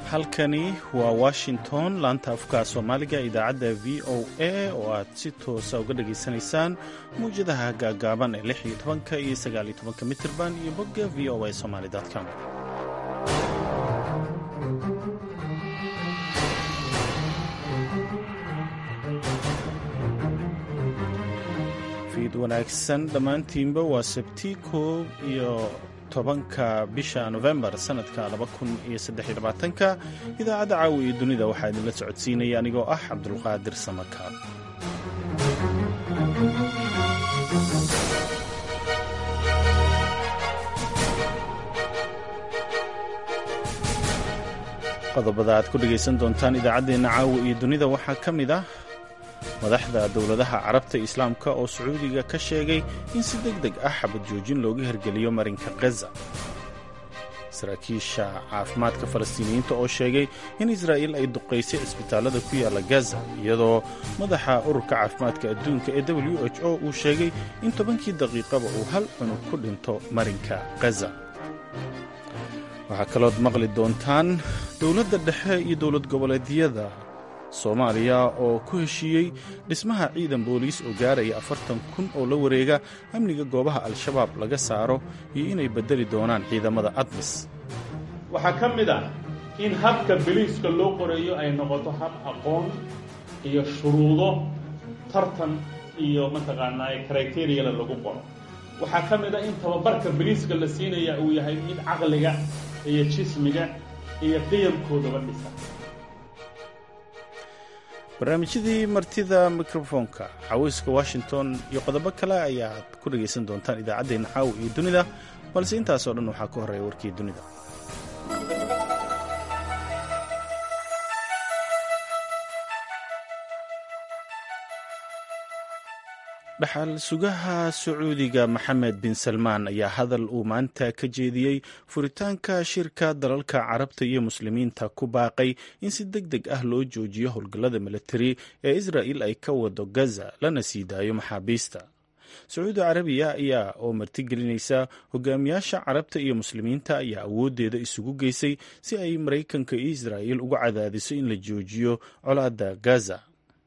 halkani waa washington laanta afka soomaaliga idaacadda v o a oo aad si toosa uga dhageysanaysaan mawjadaha gaagaaban ee lix iyo tobanka iyo sagaal iyo tobanka mitirban iyo bogga v o a somaly com fiid wanaagsan dhammaantiinba waa sabti koob iyo tobanka bisha nofembar sanadka ka idaacadda caawi iyo dunida waxaa idinla socodsiinaya anigoo ah cabdulqaadir samakaab qodobada aad ku dhegaysan doontaan idaacaddeenna caawi iyo dunida waxaa ka mid ah madaxda dowladaha carabta islaamka oo sacuudiga ka sheegay in si deg deg ah xabad joojin looga hirgeliyo marinka gaza saraakiisha caafimaadka falastiiniyiinta oo sheegay in israa'iil ay duqaysay cisbitaallada ku yaalla gaza iyadoo madaxa ururka caafimaadka adduunka ee w h o uu sheegay in tobankii daqiiqaba uu hal cunug ku dhinto marinka gaza waxaa kalood maqli doontaan dowladda dhexe iyo dowlad goboleedyada soomaaliya oo ku heshiiyey dhismaha ciidan booliis oo gaaraya afartan kun oo la wareega amniga goobaha al-shabaab laga saaro iyo inay beddeli doonaan ciidamada admis waxaa ka mid ah in habka biliiska loo qoreeyo ay noqoto hab aqoon iyo shuruudo tartan iyo mataqaanaa kriteriyala lagu qoro waxaa ka mid ah in tababarka biliiska la siinaya uu yahay mid caqliga iyo jismiga iyo qiyamkoodaba dhisa barnaamijyadii martida mikrofoonka xaweyska washington iyo qodobo kale ayaad ku dhegaysan doontaan idaacaddeenna caawa iyo dunida balse intaasoo dhan waxaa ka horreeya warkii dunida dhaxal sugaha sacuudiga maxamed bin salmaan ayaa hadal uu maanta ka jeediyey furitaanka shirka dalalka carabta iyo muslimiinta ku baaqay in si deg deg ah loo joojiyo howlgallada militari ee israa'il ay ka wado gaza lana sii daayo maxaabiista sacuudi carabiya ayaa oo martigelinaysa hogaamiyaasha carabta iyo muslimiinta ayaa awooddeeda isugu geysay si ay maraykanka iyo israa'il uga cadaadiso in la joojiyo colaadda gaza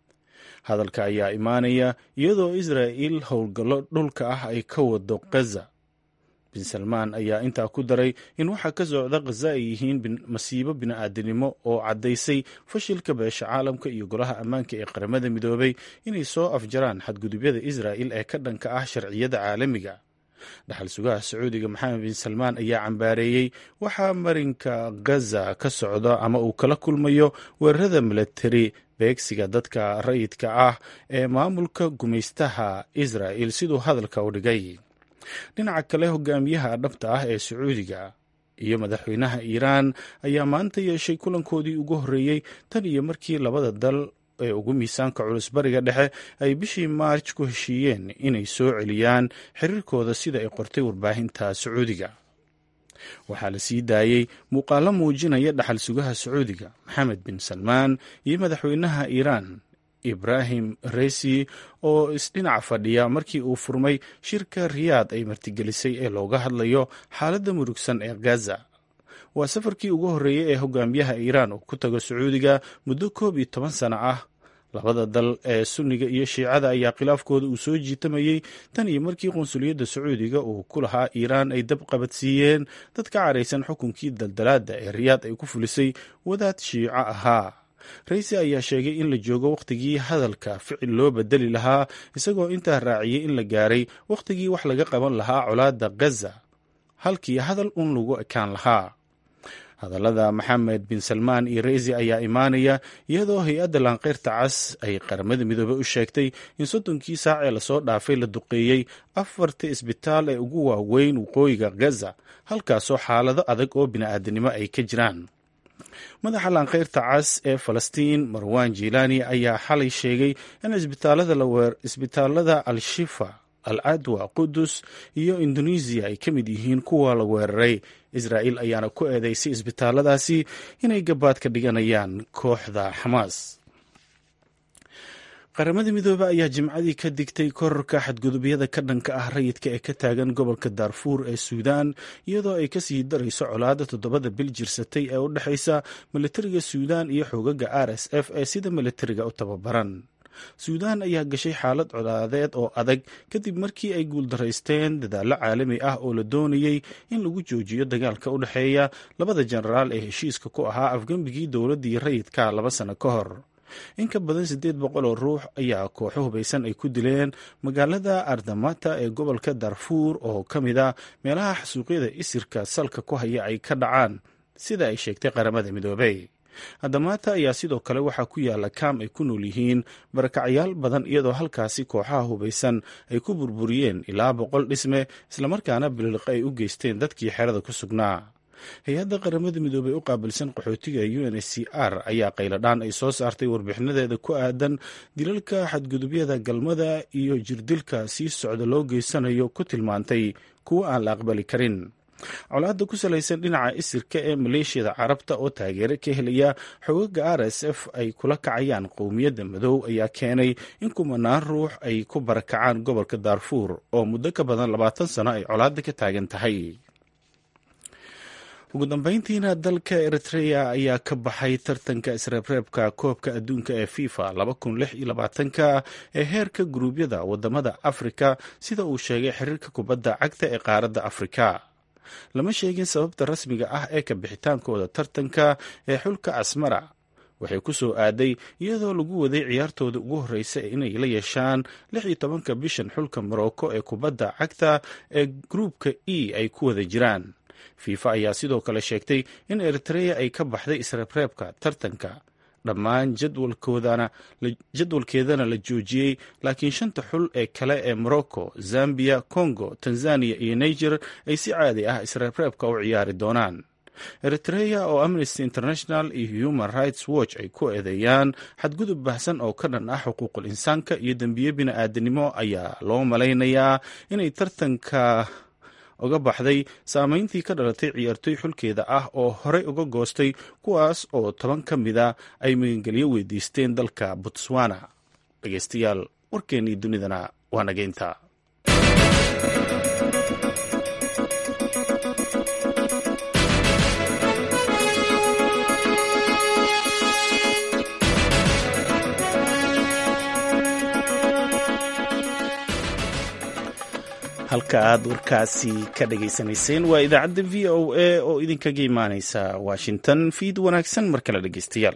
hadalka ayaa imaanaya iyadoo israa'iil howlgallo dhulka ah ay ka wado gaza bin salmaan ayaa intaa ku daray in waxaa ka socda khaza ay yihiin masiibo bini'aadanimo oo caddaysay fashilka beesha caalamka iyo golaha ammaanka ee qaramada midoobay inay soo afjaraan xadgudubyada israa'il ee ka dhanka ah sharciyada caalamiga dhaxal sugaha sacuudiga maxamed bin salmaan ayaa cambaareeyey waxaa marinka gaza ka socda ama uu kala kulmayo weerarada milatari beegsiga dadka rayidka ah ee maamulka gumaystaha israa'il siduu hadalka u dhigay dhinaca kale hogaamiyaha dhabta ah ee sacuudiga iyo madaxweynaha iiraan ayaa maanta yeeshay kulankoodii ugu horreeyey tan iyo markii labada dal ee ugu miisaanka culus bariga dhexe ay bishii maarj ku heshiiyeen inay soo celiyaan xiriirkooda sida ay qortay warbaahinta sacuudiga waxaa la sii daayey muuqaallo muujinaya dhaxal sugaha sacuudiga maxamed bin salmaan iyo madaxweynaha iiraan ibrahim resi oo isdhinac fadhiya markii uu furmay shirka riyaad ay martigelisay ee looga hadlayo xaaladda murugsan ee gaza waa safarkii ugu horreeyey ee hogaamiyaha iiraan uu ku tago sacuudiga muddo koob iyo toban sano ah labada dal ee sunniga iyo shiicada ayaa khilaafkooda uu soo jiitamayey tan iyo markii qunsuliyadda sacuudiga uu ku lahaa iiraan ay dab qabadsiiyeen dad ka caraysan xukunkii daldalaadda ee riyaad ay ku fulisay wadaad shiico ahaa raysi ayaa sheegay in la joogo wakhtigii hadalka ficil loo bedeli lahaa isagoo intaa raaciyey in la gaaray wakhtigii wax laga qaban lahaa colaadda gaza halkii hadal un lagu ekaan lahaa hadallada maxamed bin salmaan iyo reysi ayaa imaanaya iyadoo hay-adda laanqeyrta cas ay qaramada midoobey u sheegtay in soddonkii saac ee lasoo dhaafay la duqeeyey afarta isbitaal ee ugu waaweyn waqooyiga gaza halkaasoo xaalado adag oo bini'aadanimo ay ka jiraan madaxa laanqeyrta cas ee falastiin marwan jilaani ayaa xalay sheegay in isbitaalada al-shifa al adwa qudus iyo indonesiya ay ka mid yihiin kuwa la weeraray israa'il ayaana ku eedeysay isbitaalladaasi inay gabaad ka dhiganayaan kooxda xamaas qaramada midoobe ayaa jimcadii ka digtay kororka xadgudubyada ka dhanka ah rayidka ee ka taagan gobolka daarfuur ee suudaan iyadoo ay kasii darayso colaada toddobada bil jirsatay ee u dhexaysa milatariga suudaan iyo xoogaga r s f ee sida milatariga u tababaran suudaan ayaa gashay xaalad colaadeed oo adag kadib markii ay guuldaraysteen dadaallo caalami ah oo la doonayey in lagu joojiyo dagaalka u dhexeeya labada jenaraal ee heshiiska ku ahaa afgembigii dowladdii rayidka laba sano ka hor in ka badan siddeed boqol oo ruux ayaa kooxo hubaysan ay ku dileen magaalada ardamata ee gobolka darfuur oo ka mid a meelaha xasuuqyada isirka salka ku haya ay ka dhacaan sida ay sheegtay qaramada midoobey ardamata ayaa sidoo kale waxaa ku yaala kaam ay ku nool yihiin barakacyaal badan iyadoo halkaasi kooxaha hubaysan ay ku burburiyeen ilaa boqol dhisme islamarkaana bililiqa ay u geysteen dadkii xerada ku sugnaa hay-adda qaramada midoobey u qaabilsan qaxootiga u n h c r ayaa qayladhaan ay soo saartay warbixinadeeda ku aadan dilalka xadgudubyada galmada iyo jirdilka sii socda loo geysanayo ku tilmaantay kuwo aan la aqbali karin colaadda ku salaysan dhinaca isirka ee maleeshiyada carabta oo taageero ka helaya xoogaga r s f ay kula kacayaan qowmiyadda madow ayaa keenay in kumanaan ruux ay ku barakacaan gobolka daarfuur oo muddo ka badan labaatan sano ay colaadda ka taagan tahay ugu dambeyntiina dalka eritrea ayaa ka baxay tartanka isreebreebka koobka adduunka ee fifa ka ee heerka guruubyada wadamada afrika sida uu sheegay xiriirka kubadda cagta ee qaaradda afrika lama sheegin sababta rasmiga ah ee ka bixitaankooda tartanka ee xulka asmara waxay ku soo aaday iyadoo lagu waday ciyaartooda ugu horreysa inay la yeeshaan lix iyo tobanka bishan xulka morocco ee kubadda cagta ee gruupka e ay ku wada jiraan fifa ayaa sidoo kale sheegtay in eritrea ay ka baxday isreebreebka tartanka dhammaan jadwalkeedana la joojiyey laakiin shanta xul ee kale ee morocco zambia congo tanzania iyo niger ay si caadi ah isreebreebka u ciyaari doonaan eritrea oo amnesty international iyo human rights watch ay ku eedeeyaan xadgudub baahsan oo ka dhan ah xuquuqul insaanka iyo dembiye bini-aadanimo ayaa loo malaynayaa inay tartanka uga baxday saameyntii ka dhalatay ciyaartooy xulkeeda ah oo horey uga goostay kuwaas oo toban ka mida ay magangelyo weydiisteen dalka botswana dhegeystayaal warkeennii dunidana waa nageynta halka aad warkaasi ka dhageysanayseen waa idaacadda v o a oo idinkaga imaaneysa washington fiid wanaagsan mar kale dhegeystayaal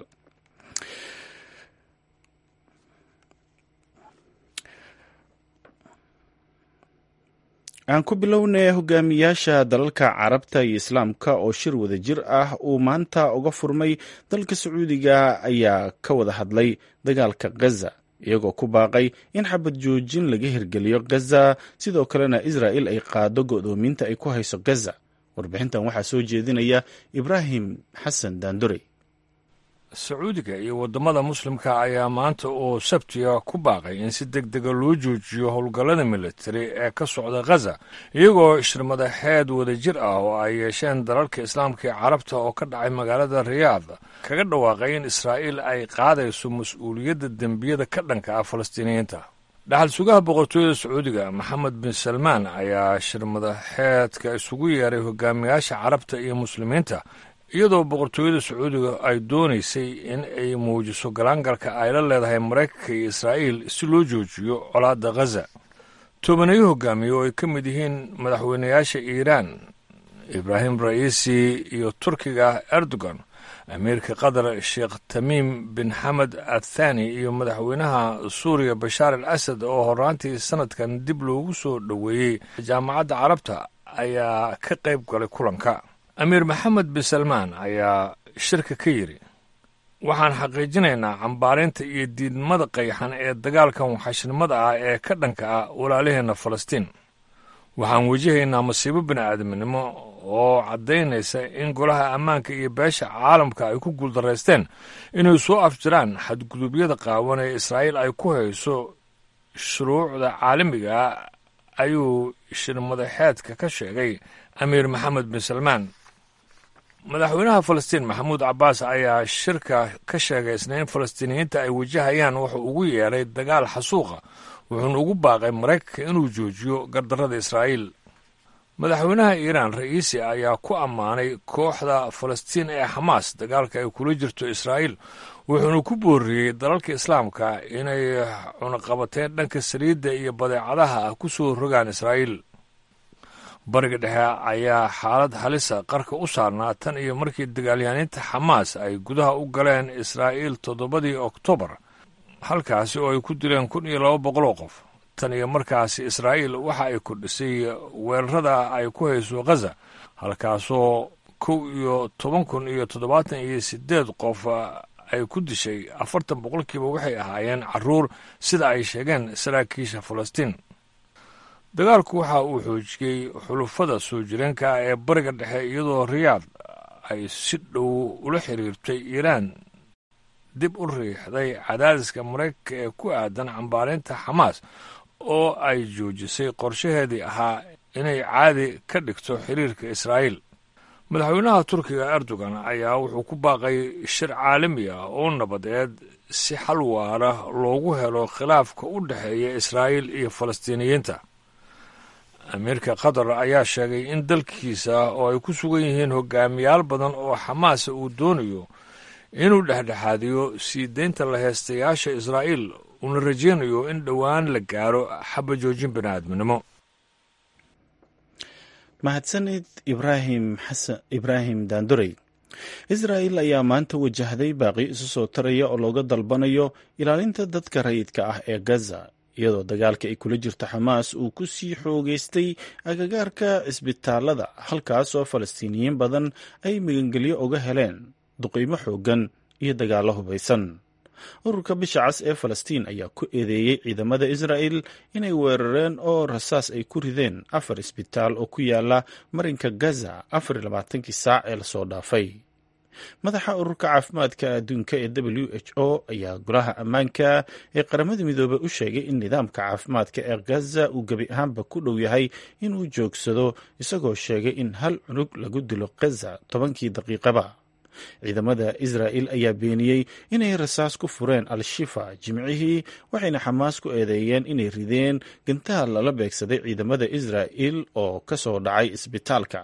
aan ku bilownay hogaamiyaasha dalalka carabta iyo islaamka oo shir wada jir ah uu maanta uga furmay dalka sacuudiga ayaa ka wada hadlay dagaalka gaza iyagoo ku baaqay in xabad joojin laga hirgeliyo gaza sidoo kalena israa'il ay qaado go'doominta ay ku hayso gaza warbixintan waxaa soo jeedinaya ibraahim xasan daandure sacuudiga iyo waddamada muslimka ayaa maanta oo sabtiga ku baaqay in si deg dega loo joojiyo howlgallada militari ee ka socda khaza iyagoo shirmadaxeed wada jir ah oo ay yeesheen dalalka islaamka ee carabta oo ka dhacay magaalada riyaad kaga dhawaaqay in israa'iil ay qaadayso mas-uuliyadda dembiyada ka dhanka ah falastiiniyiinta dhaxal sugaha boqortooyada sacuudiga maxamed bin salmaan ayaa shirmadaxeedka isugu yeeray hogaamiyaasha carabta iyo muslimiinta iyadoo boqortooyada sacuudiga ay doonaysay in ay muujiso galaangalka ay la leedahay maraykanka iyo israa'iil si loo joojiyo colaadda khaza tobaneyo hogaamiye oo ay ka mid yihiin madaxweynayaasha iiraan ibraahim ra'iisi iyo turkiga erdogan amiirka qatar sheekh tamiim bin xamed athani iyo madaxweynaha suuriya bashaar al asad oo horaantii sanadkan dib loogu soo dhoweeyey jaamacadda carabta ayaa ka qayb galay kulanka amiir maxamed bin salmaan ayaa shirka ka yidhi waxaan xaqiijinaynaa cambaarinta iyo diidmada qayxan ee dagaalkan waxashnimada ah ee ka dhanka ah walaalaheenna falastiin waxaan wajahaynaa masiibo bini'aadamnimo oo caddaynaysa in golaha ammaanka iyo beesha caalamka ay ku guuldaraysteen inay soo afjiraan xadgudubyada qaawan ee israa'iil ay ku hayso shuruucda caalamiga ayuu shirmadaxeedka ka sheegay amiir maxamed bin salmaan madaxweynaha falastiin maxamuud cabbaas ayaa shirka ka sheegay isniin falastiiniyiinta ay wajahayaan wuxuu ugu yeedhay dagaal xasuuqa wuxuuna ugu baaqay maraykanka inuu joojiyo gardarrada israa'iil madaxweynaha iiraan ra'iisi ayaa ku ammaanay kooxda falastiin ee xamaas dagaalka ay kula jirto israa'iil wuxuuna ku booriyey dalalka islaamka inay cunaqabateen dhanka saliidda iyo badeecadaha ah ku soo rogaan israa'iil bariga dhexe ayaa xaalad halisa qarka u saarnaa tan iyo markii dagaalyahaaniinta xamaas ay gudaha u galeen israa'iil toddobadii oktoobar halkaasi oo ay ku dileen kun iyo laba boqol oo qof tan iyo markaasi israa'iil waxa ay kordhisay weerarada ay ku hayso khaza halkaasoo kow iyo toban kun iyo toddobaatan iyo siddeed qof ay ku dishay afartan boqolkiiba waxay ahaayeen carruur sida ay sheegeen saraakiisha falastiin dagaalku waxa uu xoojiyey xulufada soo jireenka ee bariga dhexe iyadoo riyaad ay si dhow ula xiriirtay iiraan dib u riixday cadaadiska maraykanka ee ku aadan cambaarinta xamaas oo ay joojisay qorshaheedii ahaa inay caadi ka dhigto xiriirka israa'iil madaxweynaha turkiga erdogan ayaa wuxuu ku baaqay shir caalami ah oo nabadeed si xal waara loogu helo khilaafka u dhexeeya israa'iil iyo falastiiniyiinta amiirka qatar ayaa sheegay in dalkiisa oo ay ku sugan yihiin hogaamiyaal badan oo xamaasa uu doonayo inuu dhexdhexaadiyo sii deynta la heestayaasha israa'iil uuna rajaynayo in dhowaan la gaaro xaba joojin bini'aadminimo mahadsanid ibraahim xasan ibraahim daandorey israa'il ayaa maanta wajahday baaqi isu soo taraya oo looga dalbanayo ilaalinta dadka rayidka ah ee gaza iyadoo dagaalka ay kula jirto xamaas uu ku sii xoogeystay agagaarka cisbitaalada halkaasoo falastiiniyiin badan ay magangelyo uga heleen duqiimo xooggan iyo dagaallo hubaysan ururka bisha cas ee falastiin ayaa ku eedeeyey ciidamada israa'il inay weerareen oo rasaas ay ku rideen afar isbitaal oo ku yaala marinka gaza afar iyo labaatankii saac ee lasoo dhaafay madaxa ururka caafimaadka adduunka ee w h o ayaa golaha ammaanka ee qaramada midoobey u sheegay in nidaamka caafimaadka ee gaza uu gebi ahaanba ku dhow yahay inuu joogsado isagoo sheegay in hal cunug lagu dilo gaza tobankii daqiiqaba ciidamada israa'il ayaa beeniyey inay rasaas ku fureen al-shifa jimcihii waxayna xamaas ku eedeeyeen inay rideen gantaal lala beegsaday ciidamada israa'il oo ka soo dhacay isbitaalka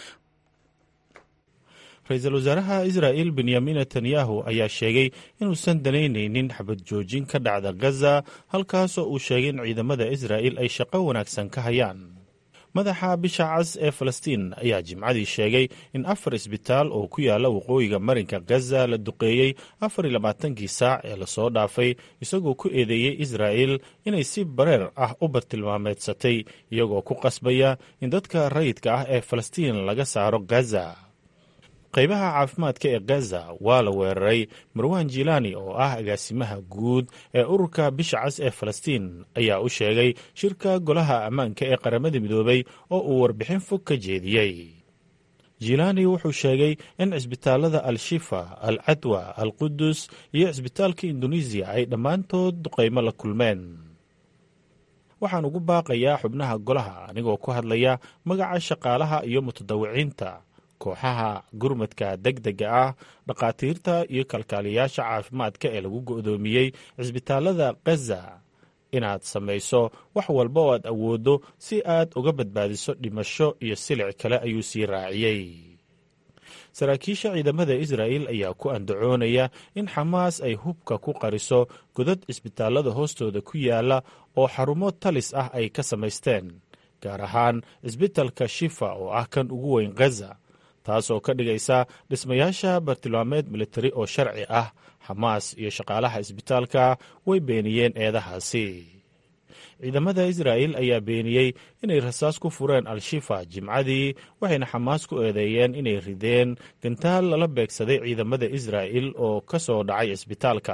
ra-iisul wasaaraha israa'il benyamin netanyahu ayaa sheegay inuusan danaynaynin xabad joojin ka dhacda gaza halkaasoo uu sheegay in ciidamada israa'il ay shaqo wanaagsan ka hayaan madaxa bisha cas ee falastiin ayaa jimcadii sheegay in afar isbitaal oo ku yaala waqooyiga marinka gaza la duqeeyey afar iyo labaatankii saac ee lasoo dhaafay isagoo ku eedeeyey israa'il inay si bareer ah u bartilmaameedsatay iyagoo ku qasbaya in dadka rayidka ah ee falastiin laga saaro gaza qaybaha caafimaadka ee gaza waa la weeraray marwan jilani oo ah agaasimaha guud ee ururka bisha cas ee falastiin ayaa u sheegay shirka golaha ammaanka ee qaramada midoobay oo uu warbixin fog ka jeediyey jilani wuxuu sheegay in cisbitaalada al-shifa al cadwa al qudus iyo cisbitaalka indonesiya ay dhammaantood duqaymo la kulmeen waxaan ugu baaqayaa xubnaha golaha anigoo ku hadlaya magaca shaqaalaha iyo mutadawiciinta kooxaha gurmadka deg dega ah dhakhaatiirta iyo kalkaaliyayaasha caafimaadka ee lagu go'doomiyey cisbitaalada gaza inaad samayso wax walba oo aad awooddo si aad uga badbaadiso dhimasho iyo silic kale ayuu sii raaciyey saraakiisha ciidamada israa'il ayaa ku andacoonaya in xamaas ay hubka ku qariso godad cisbitaalada hoostooda ku yaala oo xarumo talis ah ay ka samaysteen gaar ahaan cisbitalka shifa oo ah kan ugu weyn gaza taasoo ka dhigaysa dhismayaasha bartilmaameed militari oo sharci ah xamaas iyo shaqaalaha isbitaalka way beeniyeen eedahaasi ciidamada israa'il ayaa beeniyey inay rasaas ku fureen al-shifa jimcadii waxayna xamaas ku eedeeyeen inay rideen gantaal lala beegsaday ciidamada israa'il oo ka soo dhacay isbitaalka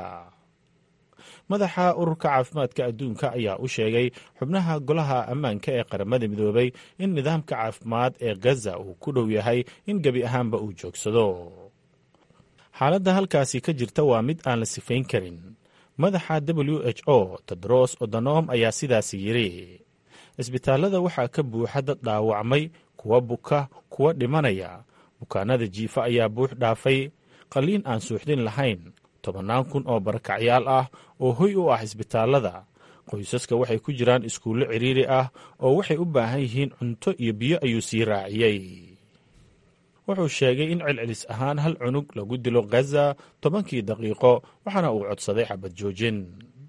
madaxa ururka caafimaadka adduunka ayaa u sheegay xubnaha golaha ammaanka ee qaramada midoobay in nidaamka caafimaad ee gaza uu ku dhow yahay in gebi ahaanba uu joogsado xaaladda halkaasi ka jirta waa mid aan la sifayn karin madaxa w h o tedros odonom ayaa sidaasi yidhi cisbitaalada waxaa ka buuxa dad dhaawacmay kuwa buka kuwa dhimanaya bukaanada jiifa ayaa buux dhaafay qalliin aan suuxdin lahayn tobannaan kun oo barakacyaal ah oo hoy u ah isbitaallada qoysaska waxay ku jiraan iskuullo cidhiiri ah oo waxay u baahan yihiin cunto iyo biyo ayuu sii raaciyey wuxuu sheegay in celcelis ahaan hal cunug lagu dilo khaza tobankii daqiiqo waxaana uu codsaday xabad joojin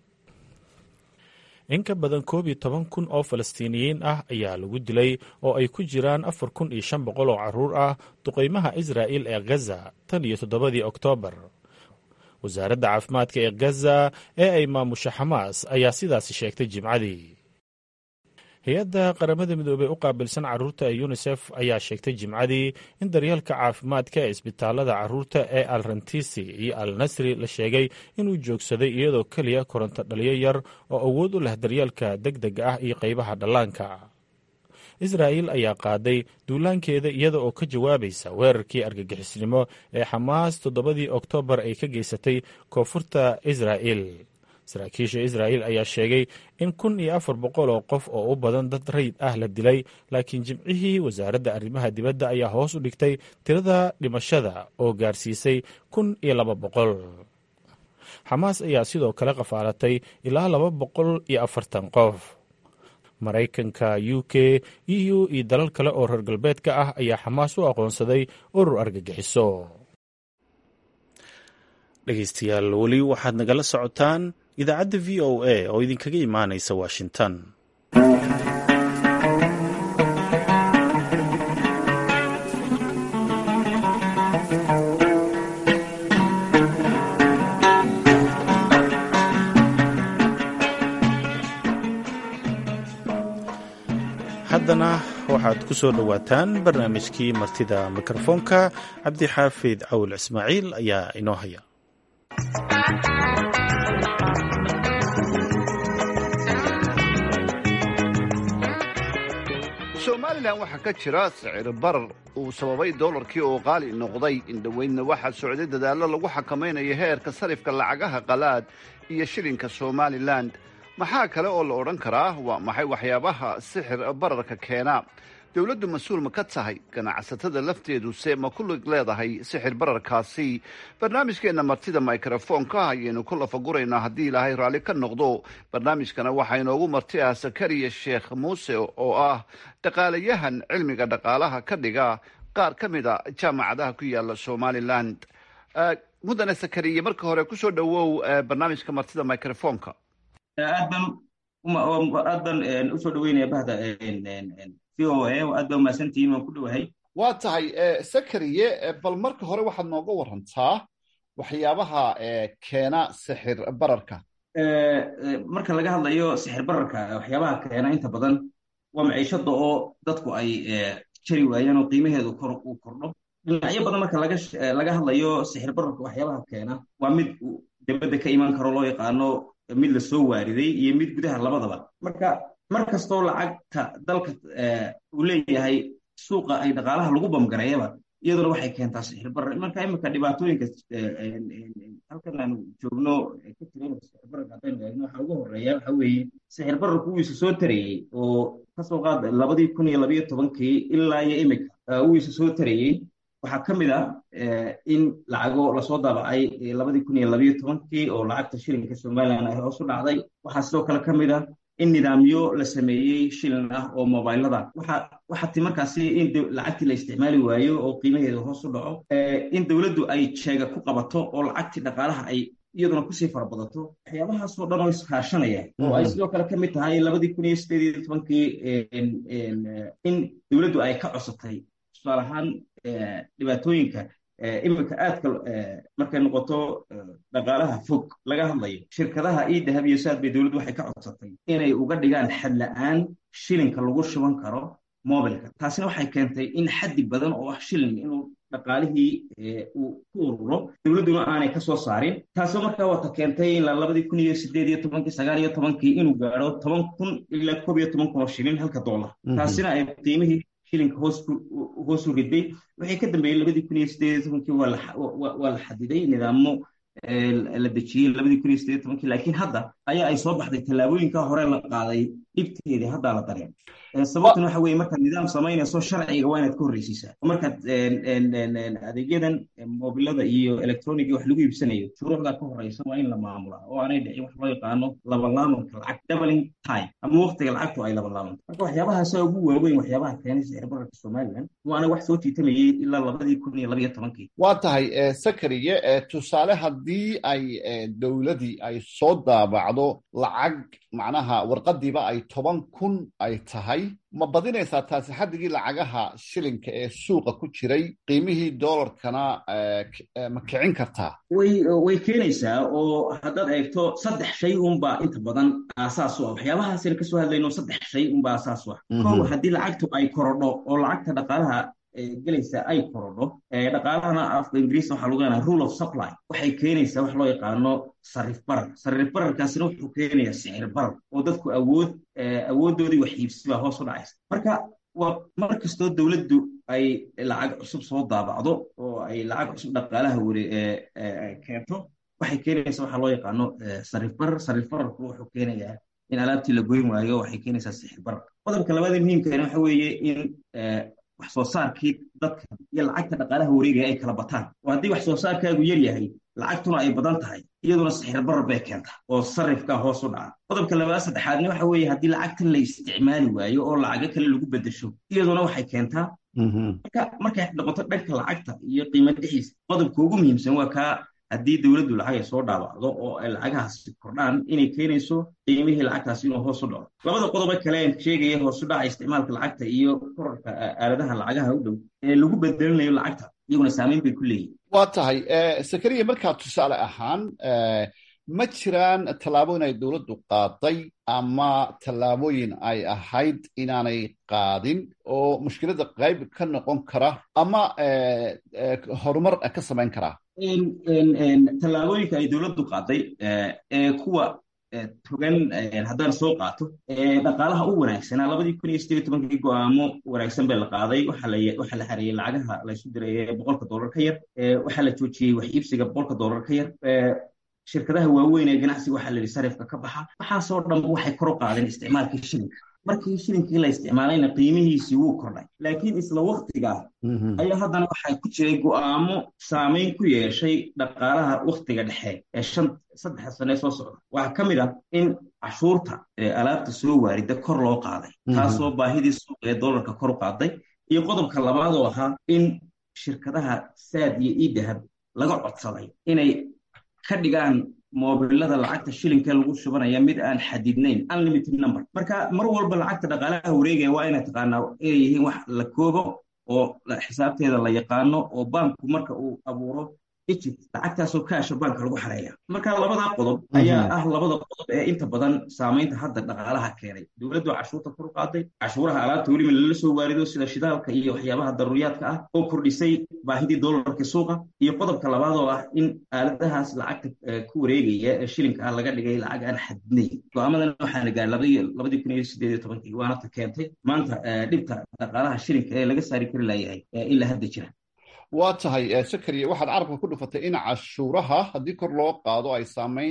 in ka badan koob iyo toban kun oo falastiiniyiin ah ayaa lagu dilay oo ay ku jiraan afar kun iyo shan boqol oo carruur ah duqaymaha israa'il ee khaza tan iyo toddobadii oktoobar wasaaradda caafimaadka ee khaza ee ay maamusha xamaas ayaa sidaasi sheegtay jimcadii hay-adda qaramada midoobey u qaabilsan carruurta ee yunisef ayaa sheegtay jimcadii in daryeelka caafimaadka ee isbitaallada carruurta ee al rantisi iyo al nasri la sheegay inuu joogsaday iyadoo keliya koronto dhaliyo yar oo awood u leh daryeelka deg dega ah iyo qaybaha dhallaanka israa'il ayaa qaaday duulaankeeda iyada oo ka jawaabaysa weerarkii argagixisnimo ee xamaas toddobadii oktoobar ay ka geysatay koonfurta israa'il saraakiisha israa'il ayaa sheegay in kun iyo afar boqol oo qof oo u badan dad rayid ah la dilay laakiin jimcihii wasaaradda arrimaha dibadda ayaa hoos u dhigtay tirada dhimashada oo gaarsiisay kun iyo laba boqol xamaas ayaa sidoo kale qafaalatay ilaa laba boqol iyo afartan qof maraykanka u k eu iyo dalal kale oo reer galbeedka ah ayaa xamaas u aqoonsaday urur argagixiso dhegeystayaal weli waxaad nagala socotaan idaacadda v o a oo idinkaga imaanaysa washington haddana waxaad ku soo dhowaataan barnaamijkii martida mikrofoonka cabdixaafid cawil ismaaciil ayaa inoo haya somalilan waxaa ka jira sicir barar uu sababay doolarkii oo qaali noqday indhoweydna waxaa socday dadaallo lagu xakamaynayo heerka sarifka lacagaha qalaad iyo shilinka somalilan maxaa kale oo la odhan karaa waa maxay waxyaabaha sixir bararka keena dowladdu mas-uul ma ka tahay ganacsatada lafteeduse ma ku lig leedahay sixir bararkaasi barnaamijkeenna martida mikrofoonka ayaynu ku lafaguraynaa haddii ilaahay raalli ka noqdo barnaamijkana waxaa inoogu marti ah sakariya sheekh muuse oo ah dhaqaalayahan cilmiga dhaqaalaha ka dhiga qaar ka mid a jaamacadaha ku yaala somalilan mudane sakariya marka hore kusoo dhowow barnaamijka martida microfoonka aad baan aad baan usoo dhaweynaya bahda v o a aad baa umahadsantihiin waan ku dhowahay waa tahay sakariye bal marka hore waxaad nooga warantaa waxyaabaha keena sixir bararka marka laga hadlayo sixir bararka waxyaabaha keena inta badan waa maciishada oo dadku ay jari waayaan oo qiimaheedu kor uu kordho dhinacyo badan marka laga hadlayo sixir bararka waxyaabaha keena waa mid dibadda ka iman karo loo yaqaano mid la soo waariday iyo mid gudaha labadaba marka mar kastoo lacagta dalka uu leeyahay suuqa ay dhaqaalaha lagu bamgareeyaba iyaduna waxay keentaa sixir barar marka imika dhibaatooyinka halkan aanu joogno ka jiran sixir bararka haddaynu eegno waxa ugu horeeya waxa weeye sixir bararku wuu isa soo tarayey oo kasoo qaad labadii kun iyo labayo tobankii ilaa iyo imika wuu isa soo tarayey waxaa ka mid ah in lacago lasoo daabacay labadii kun iyo labayo tobankii oo lacagta shilinka somalilan ay hoos u dhacday waxaa sidoo kale ka mid ah in nidaamyo la sameeyey shilin ah oo mobilada waxaa ti markaasi in lacagtii la isticmaali waayo oo qiimaheedu hoos u dhaco in dowladdu ay jeega ku qabato oo lacagtii dhaqaalaha ay iyaduna kusii farabadato waxyaabahaasoo dhan oo iskaashanaya oo ay sidoo kale ka mid tahay labadii kun iyo sideed iyo tobankii in dowladdu ay ka cosatay tusaale ahaan dhibaatooyinka iminka aadka markay noqoto dhaqaalaha fog laga hadlayo shirkadaha io dahab iyo saad bay dowladdu waxay ka codsatay inay uga dhigaan xad la-aan shilinka lagu shuban karo mobilka taasina waxay keentay in xaddi badan oo ah shilin inuu dhaqaalihii uu ku ururo dowladduna aanay ka soo saarin taasoo markaa wata keentay ilaa labadii kun iyo sideed iyo tobankii sagaal iyo tobankii inuu gaadho toban kun ilaa koob iyo toban kun oo shilin halka dollar taasina ay qiimihii shilinka hoos u riday waxay ka dambeeyey labadii kun iyo sideed iyo tobankii waa la xadiday nidaamo la dejiyey labadii kun iyo sideed iyo tobankii laakiin hadda ayaa ay soo baxday tallaabooyinka hore la qaaday dhibteedii haddaa la dareen sababtuna waxa weye markaad nidaam samaynayso sharciga waa inaad ka horreysiisaa markaad adeegyadan mobilada iyo electroniga wax lagu iibsanayo shuruucdaa ka horeysa waa in la maamulaa oo aanay dhicin wax loo yaqaano labanlaamanka lacag doubling time ama waqtiga lacagtu ay labanlaamanto marka waxyaabahaasa ugu waaweyn waxyaabaha keenay sicir bararka somaliland waana wax soo jiitamayay ilaa labadii kun iyo labaiyo tobankii waa tahay sakariye tusaale haddii ay dowladii ay soo daabacdo lacag macnaha warqadiiba ay toban kun ay tahay ma badinaysaa taasi xaddigii lacagaha shilinka ee suuqa ku jiray qiimihii doolarkana ma kicin kartaa way way keenaysaa oo haddaad eegto saddex shay unbaa inta badan aasaas u ah waxyaabahaasina kasoo hadlayno saddex shay unbaa aasaas u ah kow haddii lacagtu ay korodho oo lacagta dhaqaalaha gelaysa ay korodho dhaqaalahana afka ingiriis waxaa lagu yaqaana rule of supply waxay keenaysaa wax loo yaqaano sarif barar sarif bararkaasina wuxuu keenayaa sicir barar oo dadku awood awooddoodii wax iibsibaa hoos u dhacaysa marka waa mar kastoo dowladdu ay lacag cusub soo daabacdo oo ay lacag cusub dhaqaalaha weri keento waxay keenaysaa waxaa loo yaqaano sarif barar sarif bararku wuxuu keenayaa in alaabtii la goyn waayo waxay keenaysaa sicir barar qodobka labaada muhiimkana waxa weeye in wax soo saarkii dadka iyo lacagta dhaqaalaha wareegaya ay kala bataan oo haddii wax soo saarkaagu yar yahay lacagtuna ay badan tahay iyaduna sixir barar bay keentaa oo sarifkaa hoos u dhaca qodobka labaad saddexaadna waxa weeye haddii lacagtan la isticmaali waayo oo lacago kale lagu bedesho iyaduna waxay keentaa marka markay noqoto dhanka lacagta iyo qiimo dhixiisa qodobka ugu muhiimsan waa kaa haddii dowladdu lacag ay soo dhaawacdo oo ay lacagahaasi kordhaan inay keenayso qiimihii lacagtaasi inuu hoos u dhaco labada qodobo kale aan sheegaya hoos u dhaca isticmaalka lacagta iyo korarka aaladaha lacagaha u dhow ee lagu bedelinayo lacagta iyaguna saamayn bay ku leeyihin waa tahay sakariya markaa tusaale ahaan ma jiraan tallaabooyin ay dowladdu qaaday ama tallaabooyin ay ahayd inaanay qaadin oo mushkiladda qayb ka noqon kara ama horumar ka samayn karaa tallaabooyinka ay dowladdu qaaday ee kuwa togan haddaan soo qaato dhaqaalaha u wanaagsanaa labadii kun iyo sideed tobankii go-aamo wanaagsan baa la qaaday waxaa la xareeyey lacagaha laysu diray boqolka dollar ka yar waxaa la joojiyey wax iibsiga boqolka dollar ka yar shirkadaha waaweyn ee ganacsiga waxaa la yidhi sarifka ka baxa waxaasoo dhanba waxay kor u qaadeen isticmaalkii shilinka markii shilinkii la isticmaalayna qiimihiisii wuu kordhay laakiin isla waktigaa ayaa haddana waxaa ku jiray go'aamo saamayn ku yeeshay dhaqaalaha waktiga dhexe ee shan saddexa sane soo socda waxaa ka mid ah in cashuurta alaabta soo waarida kor loo qaaday taasoo baahidii suuqa ee dollarka kor u qaaday iyo qodobka labaad oo ahaa in shirkadaha saad iyo idahab laga codsaday inay ka dhigaan moobilada lacagta shilinka lagu shubanaya mid aan xadidnayn unlimited number marka mar walba lacagta dhaqaalaha wareegaya waa inay taqaanaa inay yihiin wax la koobo oo xisaabteeda la yaqaano oo baanku marka uu abuuro egypt lacagtaasoo kaasha baanka lagu xareeya marka labadaa qodob ayaa ah labada qodob ee inta badan saamaynta hadda dhaqaalaha keenay dowladdu cashuurta kor u qaaday cashuuraha alaabta weliba lala soo waarido sida shidaalka iyo waxyaabaha daruuriyaadka ah oo kordhisay baahidii dollarka suuqa iyo qodobka labaad oo ah in aaladahaas lacagta ku wareegaya ee shilinka ah laga dhigay lacag aan xadidnayn go-aamadan waxaana gaaray labadii kun iyo sideed iyo tobankii waana ta keentay maanta dhibta dhaqaalaha shilinka ee laga saari kari layahay ilaa hadda jira waa tahay sakariya waxaad carabka ku dhufatay in cashuuraha haddii kor loo qaado ay saamayn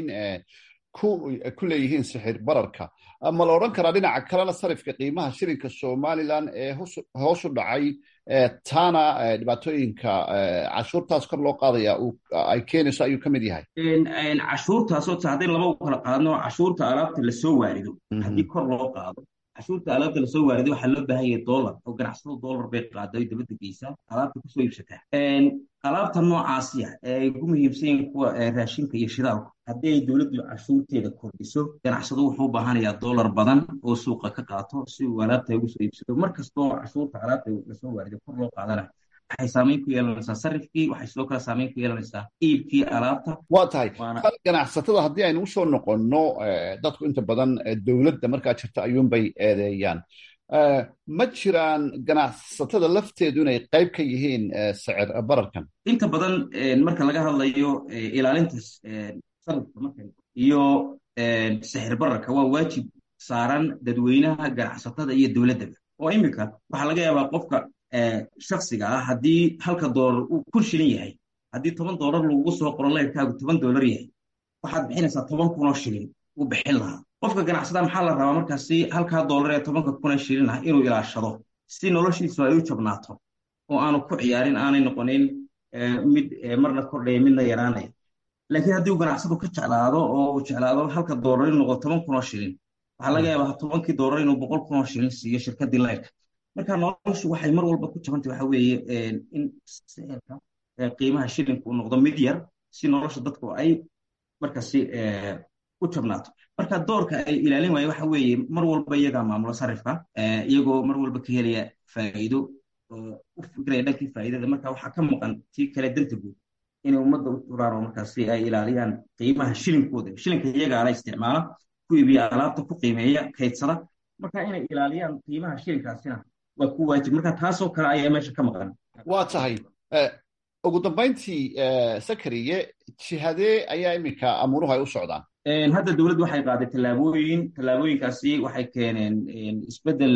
ku leeyihiin sixir bararka ma la odhan karaa dhinaca kalena sarifka qiimaha shilinka somalilan ee hoos u dhacay taana dhibaatooyinka cashuurtaas kor loo qaadaya ay keenayso ayuu ka mid yahay cashuurtaasoo ta haddaynu laba u kala qaadno cashuurta alaabta lasoo waarido haddii kor loo qaado cashuurta alaabta lasoo waariday waxaa loo baahan yahay dollar oo ganacsado dollar bay qaada dabadda geysaa alaabta kusoo iibsataa alaabta noocaasiya ee ay ugu muhiimsan yihiin kuwa raashinka iyo shidaalku haddii ay dowladdu cashuurteeda kordhiso ganacsado wuxuu u baahanayaa dollar badan oo suuqa ka qaato si uu alaabta ugu soo iibsado mar kastoo cashuurta alaabta lasoo waariday kor loo qaadana waxay saamayn ku yeelanaysaa sarifkii waxay sidoo kale saamayn ku yeelanaysaa iibkii alaabta waa tahay ganacsatada haddii aynu usoo noqonno dadku inta badan dowladda markaa jirta ayuunbay eedeeyaan ma jiraan ganacsatada lafteedu inay qayb ka yihiin sicir bararkan inta badan marka laga hadlayo ilaalinta sarifka marka iyo sixir bararka waa waajib saaran dadweynaha ganacsatada iyo dowladdaba oo iminka waxaa laga yaabaa qofka shaksiga ah haddii halka doolar uu kun shilin yahay haddii toban doolar lagugu soo qoro leyrkaagu toban doolar yahay waxaad bixinaysaa toban kunoo shilin u bixin lahaa qofka ganacsada maxaa la rabaa markaasi halkaa doolar ee tobanka kuna shilin ah inuu ilaashado si noloshiisu ay u jabnaato oo aanu ku ciyaarin aanay noqonin mid marna kordhaya midna yaraanaya laakiin haddii uu ganacsadu ka jeclaado oo uu jeclaado halka doolar inuu noqdo toban kun oo shilin waxaa laga yaabaa tobankii doolar inuu boqol kun oo shilin siiyo shirkadii layrka marka noloshu waxay mar walba ku jabantay waxa weeye in sicirka qiimaha shilinku uu noqdo mid yar si nolosha dadku ay markaasi u jabnaato marka doorka ay ilaalin waaye waxa weeye mar walba iyagaa maamulo sarifka iyagoo mar walba ka helaya faa'iido u fikiraya dhankii faa'iidada marka waxaa ka maqan tii kale danta guud inay ummadda u turaan oo markaasi ay ilaaliyaan qiimaha shilinkooda shilinka iyagaa la isticmaala ku iibiya alaabta ku qiimeeya kaydsada marka inay ilaaliyaan qiimaha shilinkaasina waa ku waajib marka taasoo kale ayaa meesha ka maqan waa tahay ugu dambayntii sakariye jihadee ayaa iminka amuuruhu ay u socdaan hadda dowladdu waxay qaaday tallaabooyin tallaabooyinkaasi waxay keeneen isbeddel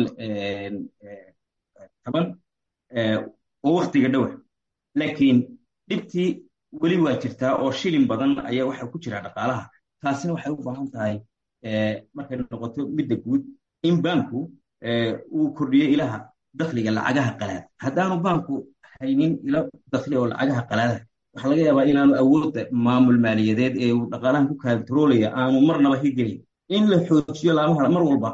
taban oo waktiga dhowa laakiin dhibtii weli waa jirtaa oo shilin badan ayaa waxa ku jira dhaqaalaha taasina waxay u baahan tahay markay noqoto midda guud in baanku uu kordhiyo ilaha dakhliga lacagaha qalaad haddaanu baanku haynin ilo dakhli oo lacagaha qalaada waxaa laga yaabaa inaanu awoodda maamul maaliyadeed ee uu dhaqaalahan ku kaantaroolaya aanu marnaba hirgelin in la xoojiyo laamaha mar walba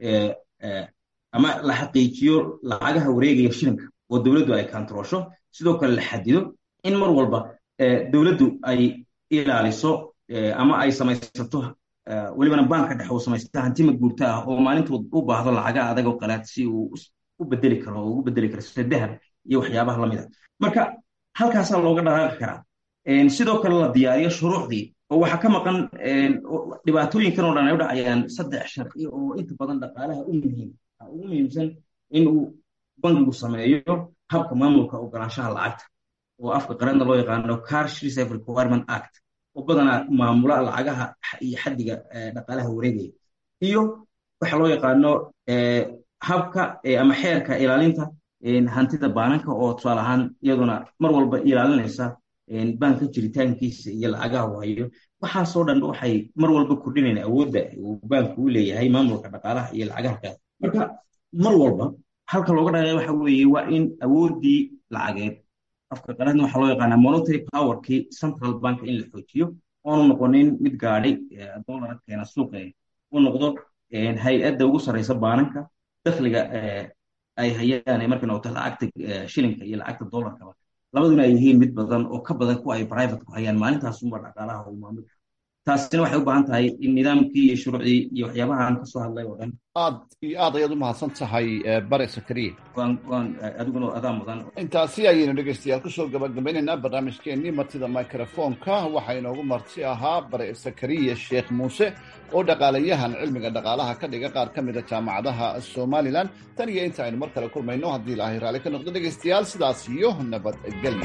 ama la xaqiijiyo lacagaha wareegaya shilinka oo dowladdu ay kaantaroosho sidoo kale la xadido in mar walba dowladdu ay ilaaliso ama ay samaysato welibana baanka dhexe uu samaysta hantima guurta ah oo maalintuu u baahdo lacaga adag oo qalaad si uu u bedeli karo oo ugu bedeli karo sida dahab iyo waxyaabaha lamid a marka halkaasaa looga dhaqaaqi karaa sidoo kale la diyaariyo shuruucdii oo waxaa ka maqan dhibaatooyinkan oo dhan ay u dhacayaan saddex sharci oo inta badan dhaqaalaha u muhiim ugu muhiimsan in uu bangigu sameeyo habka maamulka ogolaanshaha lacagta oo afka qaranna loo yaqaano cash reserve requirement act oo badanaa maamula lacagaha iyo xaddiga dhaqaalaha wareegaya iyo waxa loo yaqaano habka ama xeerka ilaalinta hantida baananka oo tusaale ahaan iyaduna mar walba ilaalinaysa baanka jiritaankiisa iyo lacagaha uu hayo waxaasoo dhan waxay mar walba kordhinayna awoodda uu baanku u leeyahay maamulka dhaqaalaha iyo lacagaha kaas marka mar walba halka looga dhaqaya waxa weeye waa in awooddii lacageed afka qaladna waxaa loo yaqaanaa monetary powerkii central bank in la xoojiyo oonu noqonin mid gaadhay dollara keena suuqa u noqdo hay-adda ugu sarreysa baananka dakhliga ay hayaan markay noqoto lacagta shilinka iyo lacagta dollarkaba labaduna ay yihiin mid badan oo ka badan kuwa ay private ku hayaan maalintaas unba dhaqaalaha uu maamul taasina waxay u baahan tahay in nidaamkii iyo shuruucdii iyo waxyaabahaan ka soo hadlay oo dhan aad iyo aad ayaad u mahadsan tahay bare sakariye waan waan adiguna adaa mudan intaasi ayaynu dhegaystayaal kusoo gabagabaynaynaa barnaamijkeennii martida microfoonka waxaa inoogu marti ahaa bare sakariye sheekh muuse oo dhaqaalayahan cilmiga dhaqaalaha ka dhiga qaar ka mida jaamacadaha somalilan tan iyo inta aynu mar kale kulmayno haddii ilaahay raalli ka noqdo dhegaystayaal sidaas iyo nabadgelyo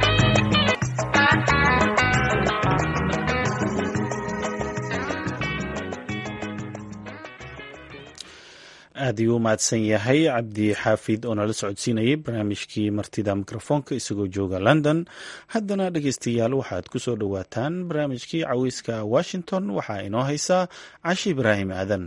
aad ayuu u mahadsan yahay cabdi xaafid oo nala socodsiinayay barnaamijkii martida mikrofoonka isagoo jooga london haddana dhegeystayaal waxaad ku soo dhowaataan barnaamijkii caweyska washington waxaa inoo haysaa cashi ibraahim aadan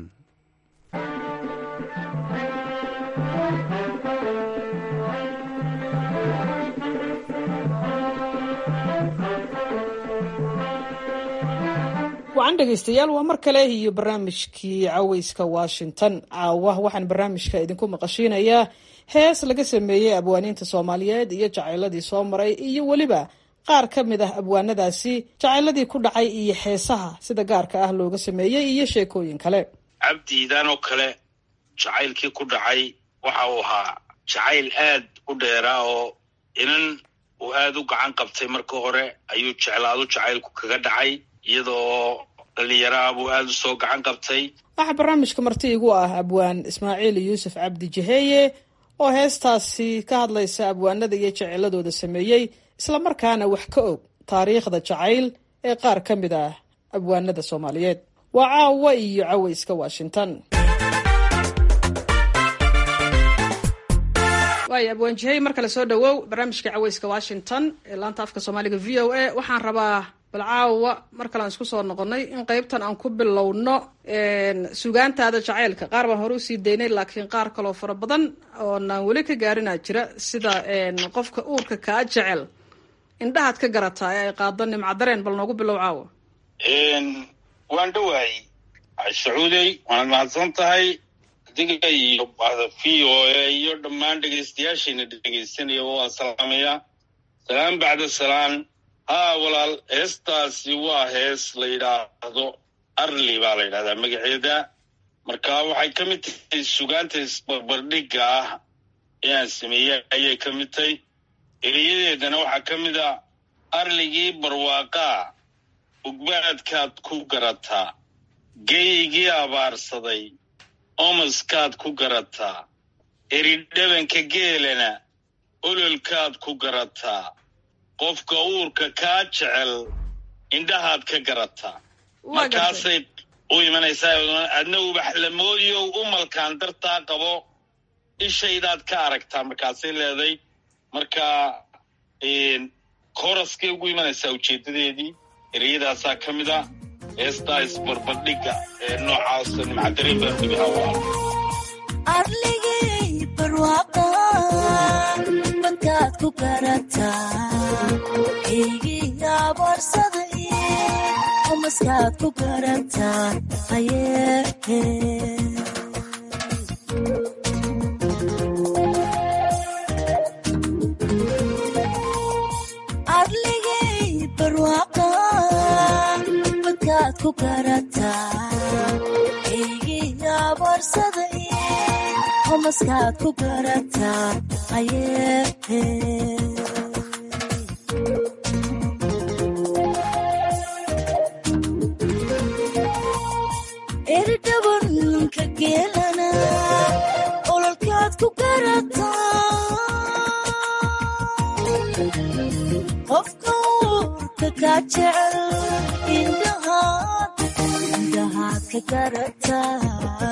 wacan dhegaystayaal waa mar kale iyo barnaamijkii caweyska washington caawa waxaan barnaamijka idinku maqashiinayaa hees laga sameeyey abwaaniinta soomaaliyeed iyo jacayladii soo maray iyo weliba qaar ka mid ah abwaanadaasi jacayladii ku dhacay iyo heesaha sida gaarka ah looga sameeyey iyo sheekooyin kale cabdiidan oo kale jacaylkii ku dhacay waxa uu ahaa jacayl aad u dheeraa oo inan uu aad u gacan qabtay marka hore ayuu jeclaadu jacaylku kaga dhacay iyadoo dhalinyaraha buu aada u soo gacan qabtay waxaa barnaamijka marti igu ah abwaan ismaaciil yuusuf cabdi jaheeye oo heestaasi ka hadlaysa abwaanada iyo jeceladooda sameeyey islamarkaana wax ka og taariikhda jacayl ee qaar ka mid ah abwaanada soomaaliyeed waa caawa iyo caweyska washington waay abwaan jahey mar kale soo dhawow barnaamijka caweyska washington ee laanta afka soomaaliga v o a waxaan rabaa bal caawa mar kalean isku soo noqonnay in qeybtan aan ku bilowno sugaantaada jacaylka qaar baan hore usii daynay laakiin qaar kaloo fara badan oonaan weli ka gaarinaa jira sida qofka uurka kaa jecel indhahaad ka garataa ee ay qaado nimcadareen bal noogu bilow caawa waan dhawaayey sacuudey waanad mahadsan tahay adiga iyo v o a iyo dhammaan dhegaystayaashiina dhegaysanaya waan salaamayaa salaan bacda salaan haa walaal heestaasi waa hees la yidhaahdo arli baa la yidhahdaa magaceeda marka waxay ka mid tahay sugaanta isbarbardhigga ah ee aan sameeyey ayay ka mid tahay eriyadeedana waxaa ka mid a arligii barwaaqaa ugbaadkaad ku garataa geygii abaarsaday omaskaad ku garataa eridhabanka geelana ololkaad ku garataa qofka uurka kaa jecel indhahaad ka garataa markaasay u imanaysaa adna ubaxlamoodiyo umalkaan dartaa qabo ishaydaad ka aragtaa markaasay leeday marka kooraskay ugu imanaysaa ujeeddadeedii ereyadaasaa ka mid a heestaa isbarbardhigga ee noocaasa nimcadareen baan dhigahaa arligay barwaaqa badkaad ku garataa eygii abaarsaday umaskaad ku garataa ayee arligay barwaaqa badkaad ku garataa eygii abaarsaday umaskaad ku garataa ayee eridhabanka geelana ololkaad ku garataa qofka uurka kaa jecel indhahaad indhahaad ka garataa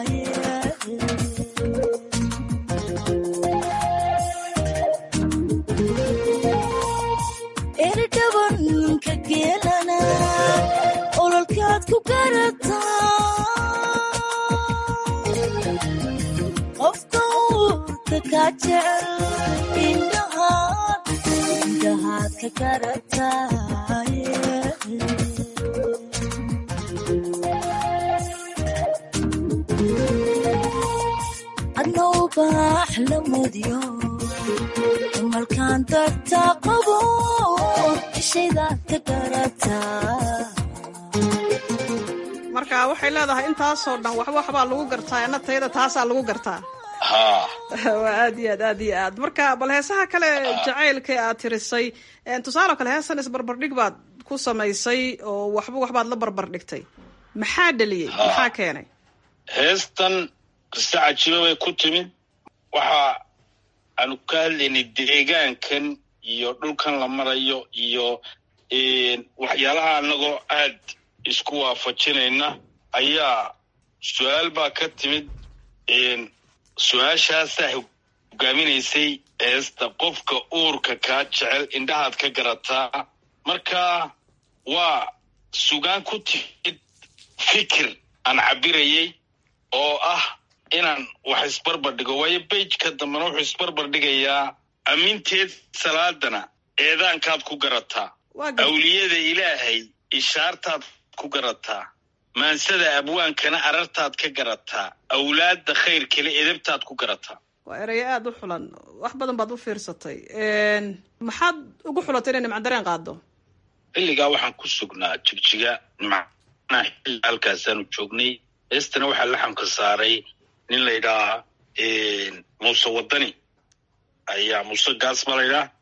eridhabanka geelana ololkaad ku garataa qofka uurka kaa jecel indhahaad indhahaad ka garataa adna ubaax la mudyo umalkaan dartaa qabo ishaydaad ka garataa marka waxay leedahay intaasoo dhan waxba waxbaa lagu gartaa ena tayada taasaa lagu gartaa haa waa aad iyo aad aad iyo aad marka bal heesaha kale jacaylka aad tirisay tusaale kale heesan isbarbardhig baad ku samaysay oo waxba waxbaad la barbardhigtay maxaa dheliyey maxaa keenay heestan qisa cajiiba bay ku timid waxa aanu ka hadlaynay deegaankan iyo dhulkan la marayo iyo waxyaalaha anagoo aad isku waafajinayna ayaa su-aal baa ka timid su-aashaasaa hogaaminaysay heesta qofka uurka kaa jecel indhahaad ka garataa marka waa sugaan ku timid fikir aan cabirayay oo ah inaan wax isbarbardhigo waayo beijka dambena wuxuu isbarbardhigayaa amminteed salaadana eedaankaad ku garataa awliyada ilaahay ishaartaad ku garataa maansada abwaankana arartaad ka garataa awlaadda khayr kale edabtaad ku garataa waa erayo aada u xulan wax badan baad u fiirsatay maxaad ugu xulatay inay nimcadareen qaado xilligaa waxaan ku sugnaa jigjiga macnaha xilli halkaasaanu joognay heestana waxaa laxamka saaray nin la ydhahaa muuse wadani ayaa muuse gaas ba la ydhaha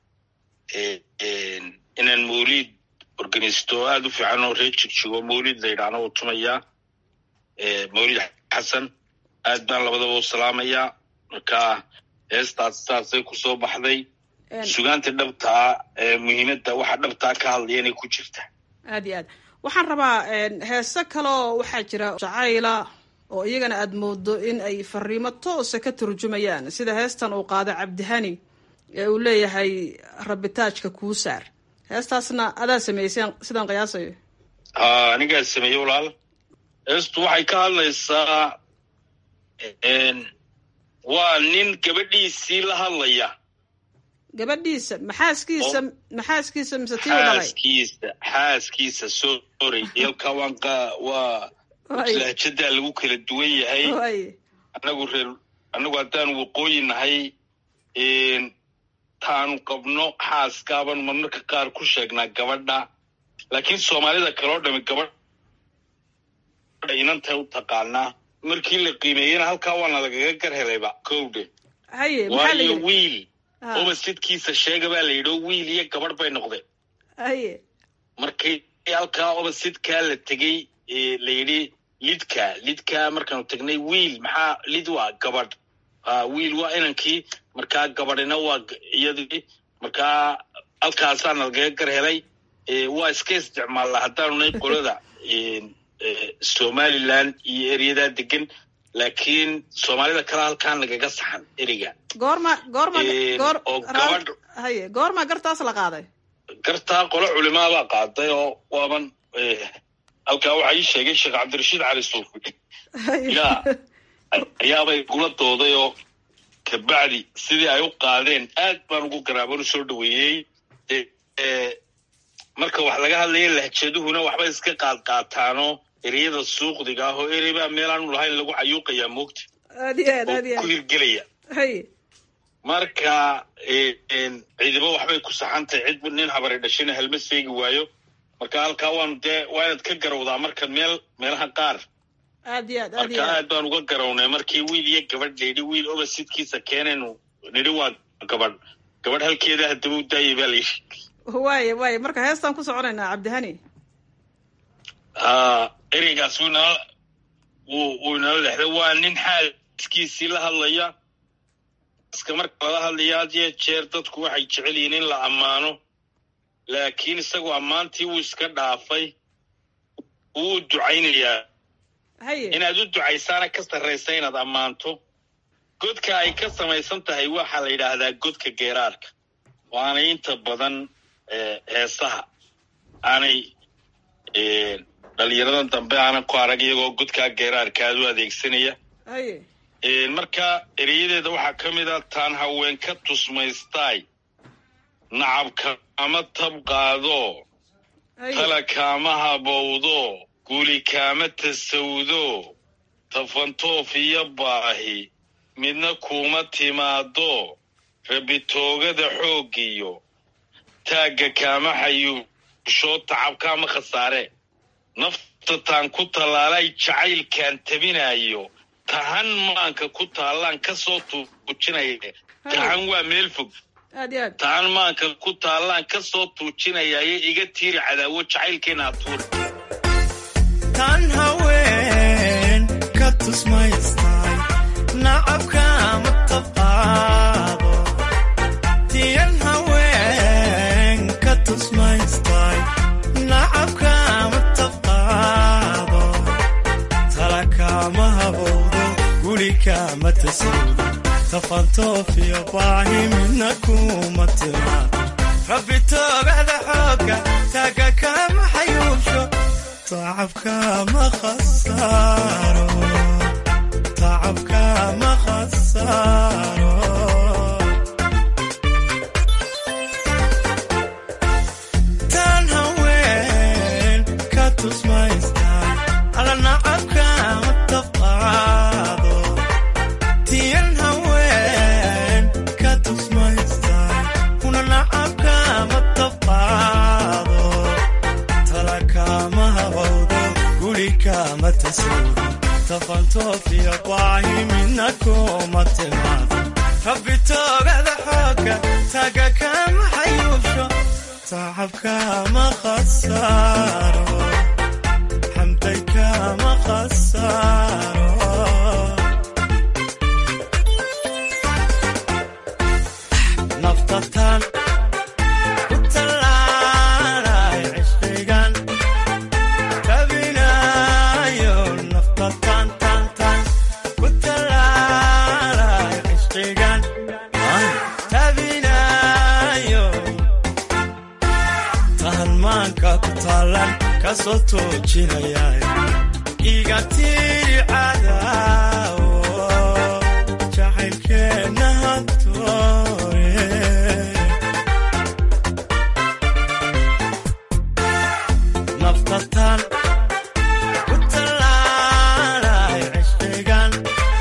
inaan mawliid organisto aada u fiican oo reer jigjigo mawlid la yidhaahna uu tumayaa mawlid xasan aad baan labadaba u salaamayaa marka heestaas saasay kusoo baxday sugaanta dhabtaa muhiimadda waxa dhabtaa ka hadlaya inay ku jirta aad iyo aad waxaan rabaa heese kaleo waxaa jira jacayla oo iyagana aada moodo in ay fariimo toosa ka turjumayaan sida heestan uu qaado cabdihani ee uu leeyahay rabitaajka kuu saar heestaasna adaa sameysay sidaan qiyaasayo ha anigaa sameeyey walaal heestu waxay ka hadlaysaa waa nin gabadhiisii la hadlaya gabadhiisa maxaaskiisa maxaaskiisa mise tii u dhalay xaaskiisa xaaskiisa sorry yalka waan qa waa lahjadaa lagu kala duwan yahay waye anagu reer anagu haddaan waqooyi nahay taanu qabno xaaskaaban marmarka qaar ku sheegnaa gabadha laakiin soomaalida kaloo dhami gabadha inantay u taqaanaa markii la qiimeeyena halkaa waana lagaga gar helayba kowdhe haye maxaa la waayo yidhi wiil Ha. obasidkiisa sheega baa la yidhi oo wiil iyo gabadh bay noqdeen haye markii halkaa obasidkaa la tegey ee la yidhi lidka lidka markaanu tagnay wiil maxaa lid waa gabadh ha wiil waa inankii markaa gabadhina waa g- iyadii markaa halkaasaa nalagaga gar helay ee waa iska isticmaalnaa haddaanu nay qolada een, ee, somaliland iyo eryadaa degan laakiin soomaalida kale halkaa nagaga saxan eriga goorma goorma Een, goor oo raal- gabadh haye goorma gartaas la qaaday gartaa qolo culimaabaa qaaday oo waaban eh, halkaa waxaa ii sheegay sheekh cabdirashiid cali suufi haye yaa ayaabay gula dooday oo kabacdi sidii ay u qaadeen aad baan ugu garaaban u soo dhaweeyey Eh, eh, marka wax laga hadlaya lahjaduhuna waxbay iska qaad qaataanoo ereyada suuqdiga ah oo erey baa meelaanu lahayn lagu cayuuqayaa moogta aad iyo aad oo aad iyo ku aad hirgelaya haye marka eh, en, ciidamo waxbay ku saxantahay cid nin habari dhashina halma seegi waayo marka halkaa waanu dee waa inaad ka garawdaa marka meel meelaha qaar aad iyo aad aad iyo marka aad aad baan uga garawnay markii wiil iyo gabadh layidhi wiil obasidkiisa keenaynu nidhi waa gabadh gabadh halkeeda haddaba u daayay baa layidhi waaye waaye marka heestaan ku soconaynaa cabdihani Ah, ereygaas wuu inala wuu wuu inala lexday waa nin xaaskiisii la hadlaya iska marka lala hadlaya had iyo jeer dadku waxay jecel yihiin in la ammaano laakiin isagoo ammaantii wuu iska dhaafay wuu u ducaynayaa haye inaad u ducaysaana ka sarraysa inaad ammaanto godka ay ka samaysan tahay waxaa la yidhaahdaa godka geeraarka waanay inta badan eh, heesaha aanay eh, dhalinyaradan dambe aanan ku arag iyagoo godkaa geeraarka aad u adeegsanaya haye Eh, marka ereyadeeda waxaa ka mid a taan haween ka tusmaystaay nacabka ama tab qaado haye tala kaama habowdo guli kaama tasawdo tafantoof iyo baahi midna kuuma timaado rabitoogada xooggiyo taagga kaama xayuusho tacabkaama khasaare nafta taan ku tallaalay jacaylkaan tabinayo tahan maanka ku taallaan ka soo tuujinaya tahan waa meel fog aad iyo aad tahan maanka ku taallaan ka soo tuujinayaye iga tiiri cadaawo jacaylkeena atuur tan haween ka tusmaystay nacabka ma tabqaado tiyan haween ka tusmaystay nacabka ma tabqaado tala kaama habowdo guri kaama tasawdo tafantoofiyo baahi midna kuma timaado rabbi toogada xooga taaga kama xayuusho tacabka ma khasaaro tacabka ma khasaaro tan haween ka tusmaystaa ala nacabka ma tabqaado tiyan haween ka tusmaystaa una nacabka ma tabqaado tala kaama habowdo guri kaama tasawdo tafantoofiyo baahi midna kuma timaado rabbi toogada xooga taaga kama xayuusho tacabka ma khasaaro xamday kama khasaaro naftatan ku tallaalay cishqigan tabinayo naftatan tan tan ku tallaalay cishqigan tabinayo talmaanka ku taalan ka soo toojinaya iga tiri cadaawo jacaylkeenna hantoore naftatan ku tallaalay cishqigan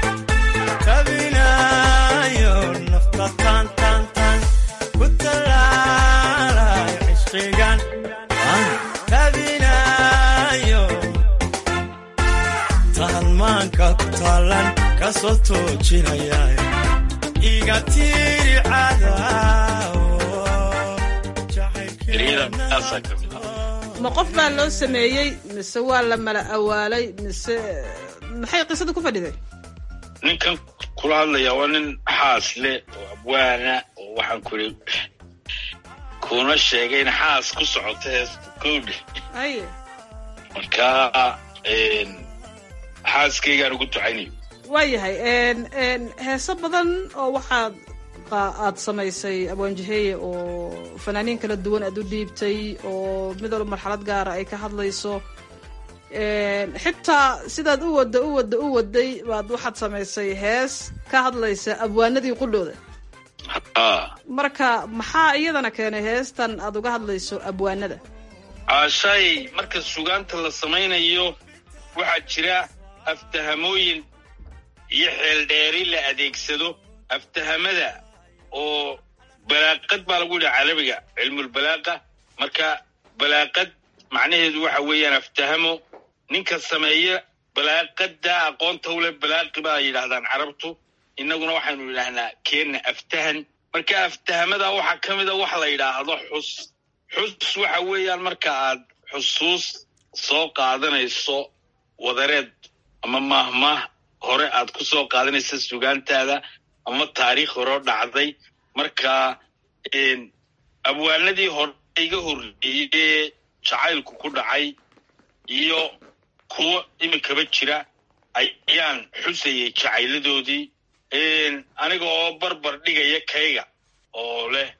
tabinayo naftatan tan tan ku tallaalay cishqigan tabinayo talmaanka ku taalan ka soo toojinaya iga tiri cadaawo ereyadaasaa ka mid ah ma qof baa loo sameeyey mise waa la mala awaalay mise maxay qisada ku fadhiday ninkan kula hadlaya waa nin xaas leh oo abwaana oo waxaan kuri kuna sheegay in xaas ku socoto heesta kowdhe aye marka xaaskaygaan ugu ducaynayo waayahay heeso badan oo waxaad qa- aad samaysay abwaanjaheye oo fanaaniin kala duwan aad u dhiibtay oo mid walba marxalad gaara ay ka hadlayso xitaa sidaad u wadda u wadda u waday baad waxaad samaysay hees ka hadlaysa abwaanadii qudhooda ah marka maxaa iyadana keenay heestan aad uga hadlayso abwaanada caashaay marka sugaanta la samaynayo waxaa jira aftahamooyin iyo xeeldheeri la adeegsado aftahamada oo balaaqad baa lagu yidhaha carabiga cilmulbalaaqa marka balaaqad macnaheedu waxa weeyaan aftahamo ninka sameeya balaaqada aqoonta u leh balaaqi baa yidhaahdaan carabtu innaguna waxaynu yidhaahnaa keenna aftahan marka aftahamada waxaa ka mida wax la yidhaahdo xus xus waxa weeyaan marka aad xusuus soo qaadanayso wadareed ama maahmaah hore aad ku soo qaadanayso sugaantaada ama taariikh horeo dhacday marka abwaanadii hore iga horreeyey ee jacaylku ku dhacay iyo kuwo iminkaba jira ayaan xusayay jacayladoodii aniga oo barbar dhigaya kayga oo leh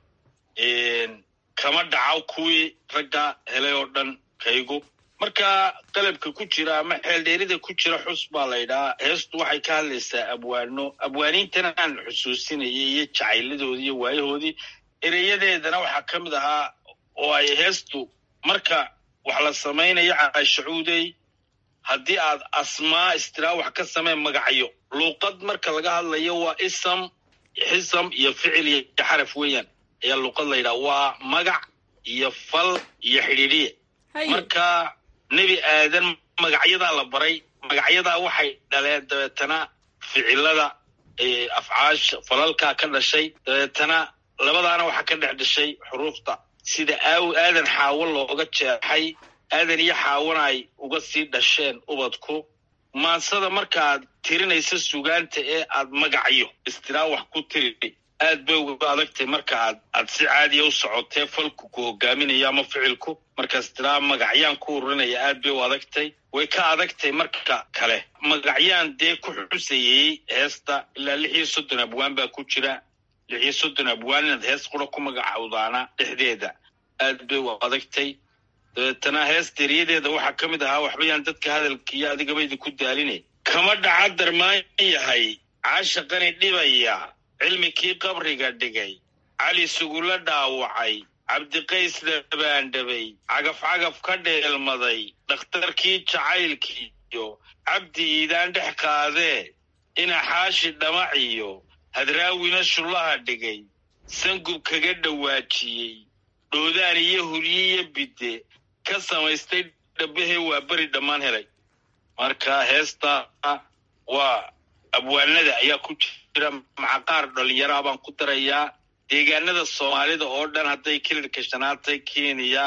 kama dhaco kuwii ragga helay oo dhan kaygu marka qalabka ku jira ama xeeldheerida ku jira xus baa la ydhahaa heestu waxay ka hadlaysaa abwaano abwaaniintana aan xusuusinayay iyo jacayladoodii iyo waayahoodii ereyadeedana waxaa ka mid ahaa oo ay heestu marka wax la samaynayo caashacuudey haddii aad asmaa istiraa wax ka samee magacyo luuqad marka laga hadlayo waa isam xisam iyo ficil iyo xaraf weeyaan ayaa luuqad la yidhaha waa magac iyo fal iyo xidhiidhiye marka nebi aadan magacyadaa la baray magacyadaa waxay dhaleen dabeetana ficilada afcaasha falalkaa ka dhashay dabeetana labadaana waxaa ka dhex dhashay xuruufta sida aaw aadan xaawo looga jeexay aadan iyo xaawana ay uga sii dhasheen ubadku maansada markaaad tirinaysa sugaanta ee aad magacyo istiraa wax ku tiri aad bay uga adagtay marka aad aad si caadiya u socotee falku ku hogaaminayo ama ficilku markaas tiraa magacyaan ku ururinaya aad bay u adagtay way ka adagtay marka kale magacyaan dee ku xusayey heesta ilaa lix iyo soddon abwaan baa ku jira lix iyo soddon abwaan inaad hees qura ku magacawdaana dhexdeeda aad bay u adagtay dabeetana heesta eryadeeda waxaa ka mid ahaa waxbayaan dadka hadalkiiyo adigaba idinku daaline kama dhaca darmaan yahay caashaqani dhibaya cilmikii qabriga dhigay cali sugula dhaawacay cabdiqays dhabaandhabay cagaf cagaf ka dheelmaday dhakhtarkii jacaylkiiyo cabdi iidaan dhex qaadee inaxaashi dhamaciyo hadraawina shullaha dhigay sangub kaga dhawaajiyey dhoodaan iyo huryiyo bidde ka samaystay dhabbahee waa beri dhammaan helay marka heesta waa abwaanada ayaa ku jira macaqaar dhalinyaraa baan ku darayaa deegaanada soomaalida oo dhan hadday kilirka shanaatay kenya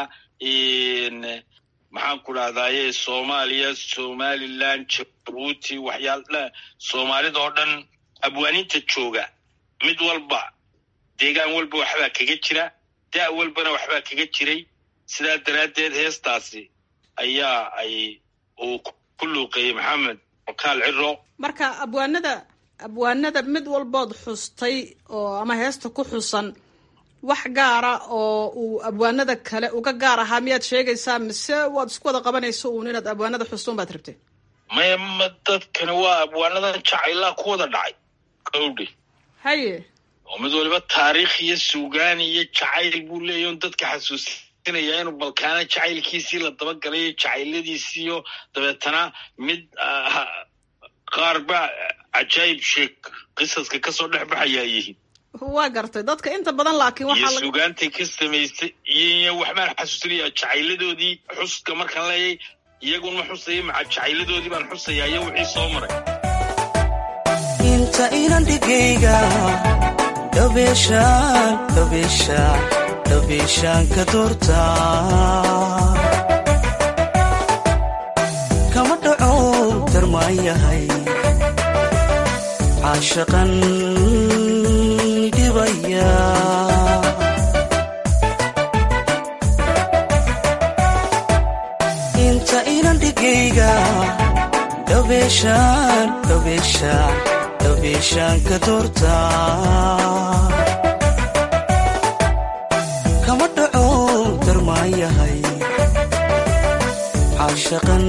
maxaan ku dhahdaye soomaaliya somalilan jabuuti waxyaal soomaalida oo dhan abwaaninta jooga mid walba deegaan walba waxbaa kaga jira da' walbana waxbaa kaga jiray sidaa daraaddeed heestaasi ayaa ay uu ku luuqeeyey maxamed okaal ciro marka abwaanada abwaanada mid walbood xustay oo ama heesta ku xusan wax gaara oo uu abwaanada kale uga gaar ahaa miyaad sheegaysaa mise waad isku wada qabanayso uun inaad abwaanada xusuun baad rabtay maya ma dadkani waa abwaanadan jacaylaa ku wada dhacay gawdhi haye oo mid waliba taariikh iyo suugaan iyo jacayl buu leeyahy on dadka xasuusinaya inuu balkaana jacaylkiisii la dabagalayo jacayladiisiiyo dabeetana mid qaar ba cajaayib sheeg qisaska kasoo dhex baxayaa yihiin waa gartay dadka inta badan laakiin iyo waxaa laga suugaantay ka samaysay iyo waxbaan xasuusinaya jacayladoodii xuska markaan leeyay iyagun ma xusaya maca jacayladoodii baan xusayaa iyo wixii soo maray inta inan dhigayga dhabeeshaan dhabeeshaan dhabeeshaan ka doortaa kama dhaco darmaan yahay caashaqan dhibaya inta inan dhigayga dhabeeshaan dhabeeshaan dhabeeshaan ka doortaa kama dhaco darmaan yahay caashaqan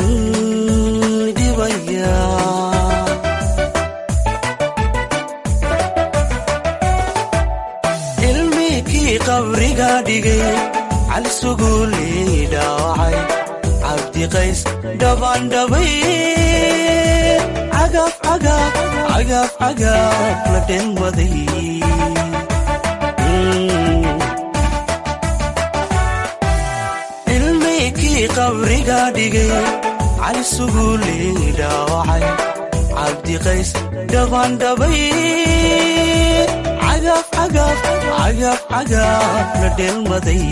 dhibaya cilmigii qabriga dhigay cali suguulii dhaawacay cabdiqays dhabandhabay cagaaf cagaaf cagaaf cagaaf la dhenwaday cilmigii qabriga dhigay cali suguulii dhaawacay cabdiqays dhabandhabay cagaaf cagaaf cagaaf cagaaf la dhelmaday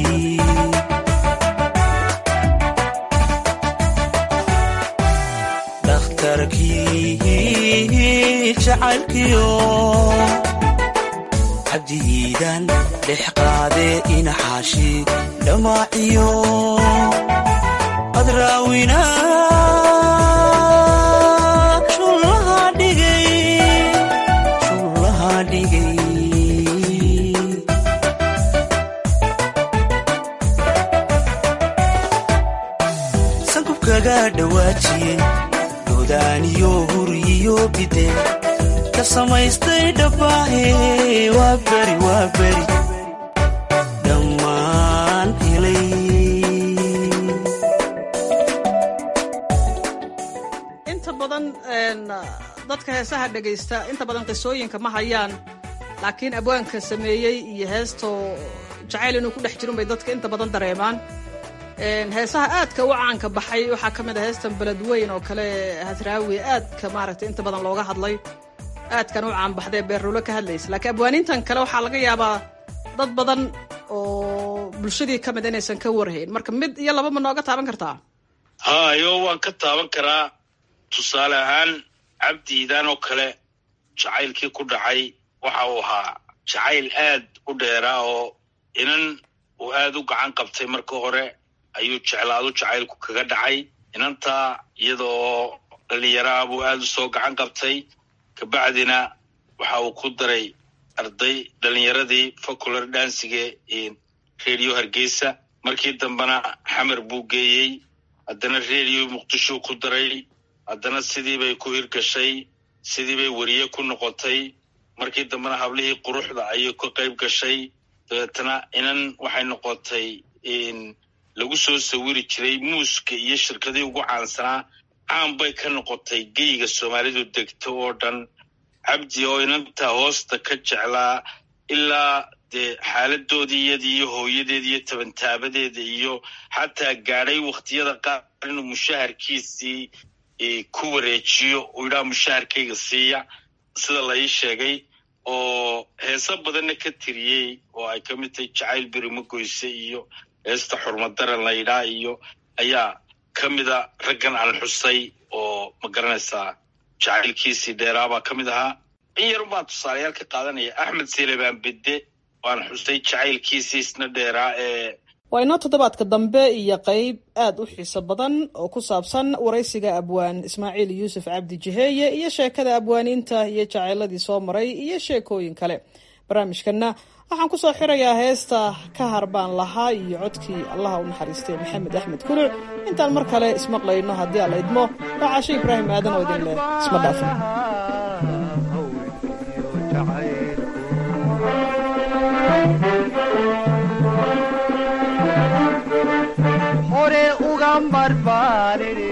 dhakhtarkii jacaylkiyo cabdihiidaan dhex qaadee inaxaashi dhammaaciyo adraawina shullaha dhigay shullaha dhigay sankubkaga dhawaajiye dodaaniyo huriyo bide ka samaystay dhabbaahe waa beri waa beri dhammaan helay inta badan een, dadka heesaha dhegaysta inta badan qisooyinka ma hayaan laakiin abwaanka sameeyey iyo heestoo jacayl inuu ku dhex jirun bay dadka inta badan dareemaan Een, heesaha aadka u caanka baxay waxaa ka mid ah heestan beledweyn oo kale hasraawi aadka maaragtay inta badan looga hadlay aadkan u caanbaxdee beerrulo ka hadlaysa laakiin abwaanintan kale waxaa laga yaabaa dad badan oo bulshadii ka mid inaysan ka warhayn marka mid iyo laba ma nooga taaban kartaa hayo waan ka taaban karaa tusaale ahaan cabdiidaan oo kale jacaylkii ku dhacay waxa uu ahaa jacayl aad u dheeraa oo inan uu aad u gacan qabtay marka hore ayuu jeclaadu jacaylku kaga dhacay inantaa iyadoo dhalinyaraha buu aad u soo gacan qabtay kabacdina waxa uu ku daray arday dhalinyaradii facular dansiga radio hargeysa markii dambena xamar buu geeyey haddana radio muqdisho ku daray haddana sidii bay ku hirgashay sidii bay weriye ku noqotay markii dambena hablihii quruxda ayay ka qayb gashay dabeetana inan waxay noqotay lagu soo sawiri jiray muuska iyo shirkadii ugu caansanaa caan bay ka noqotay geyga soomaalidu degto oo dhan cabdi oo inanta hoosta ka jeclaa ilaa dee xaaladoodii iyadii iyo hooyadeeda iyo tabantaabadeeda iyo xataa gaadhay wakhtiyada qaar inuu mushaharkiisii ku wareejiyo uu yidhaha mushaharkayga siiya sida la ii sheegay oo heeso badanna ka tiriyey oo ay ka mid tahay jacayl berimo goyse iyo heesta xurmadaran la yidhaha iyo ayaa ka mida raggan aan xusay oo ma garanaysaa jacaylkiisii dheeraabaa ka mid ahaa in yarun baan tusaalayaal ka qaadanaya axmed selebaan bedde waan xusay jacaylkiisii isna dheeraa ee waa inoo toddobaadka dambe iyo qeyb aad u xiiso badan oo ku saabsan waraysiga abwaan ismaaciil yuusuf cabdi jiheeye iyo sheekada abwaaniinta iyo jacayladii soo maray iyo sheekooyin kale barnaamijkanna waxaan ku soo xirayaa heesta ka harbaan lahaa iyo codkii allaha u naxariistay maxamed axmed kuluc intaan mar kale ismaqlayno haddii alla idmo waa caashe ibraahim aadan oo idin leh isma dhaafin hore uga marbaanine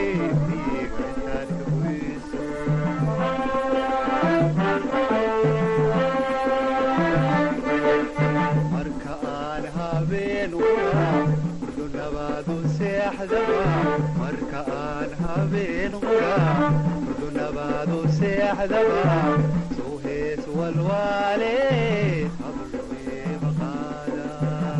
marka aan habeen urdunabaadu seexdaba marka aan habeen urdunabaadu seexdaba soo hees walwaale habluye maqaada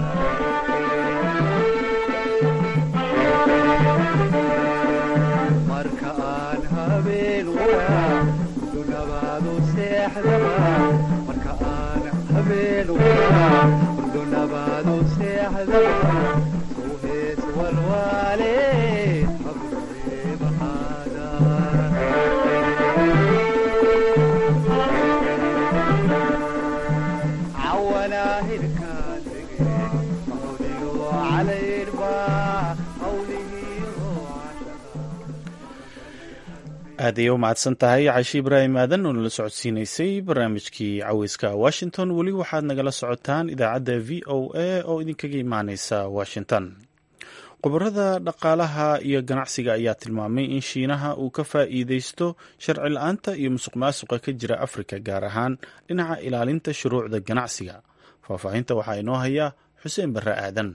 marka aan habeen waraa urdunabaadu seexdaba marka aan habeen waraa urdunabaadu seexdaba soo hees walwaale habluye maqaada cawanaa hilkaan dege mahodiyo calayrba hawlihiyo aad ayay u mahadsan tahay cashi ibraahim aadan oo nala socodsiinaysay barnaamijkii caweyska washington weli waxaad nagala socotaan idaacadda v o a oo idinkaga imaaneysa washington khubarada dhaqaalaha iyo ganacsiga ayaa tilmaamay in shiinaha uu ka faa'iideysto sharci la-aanta iyo musuq maasuqa ka jira afrika gaar ahaan dhinaca ilaalinta shuruucda ganacsiga faahfaahinta waxaa inoo haya xuseen barre aadan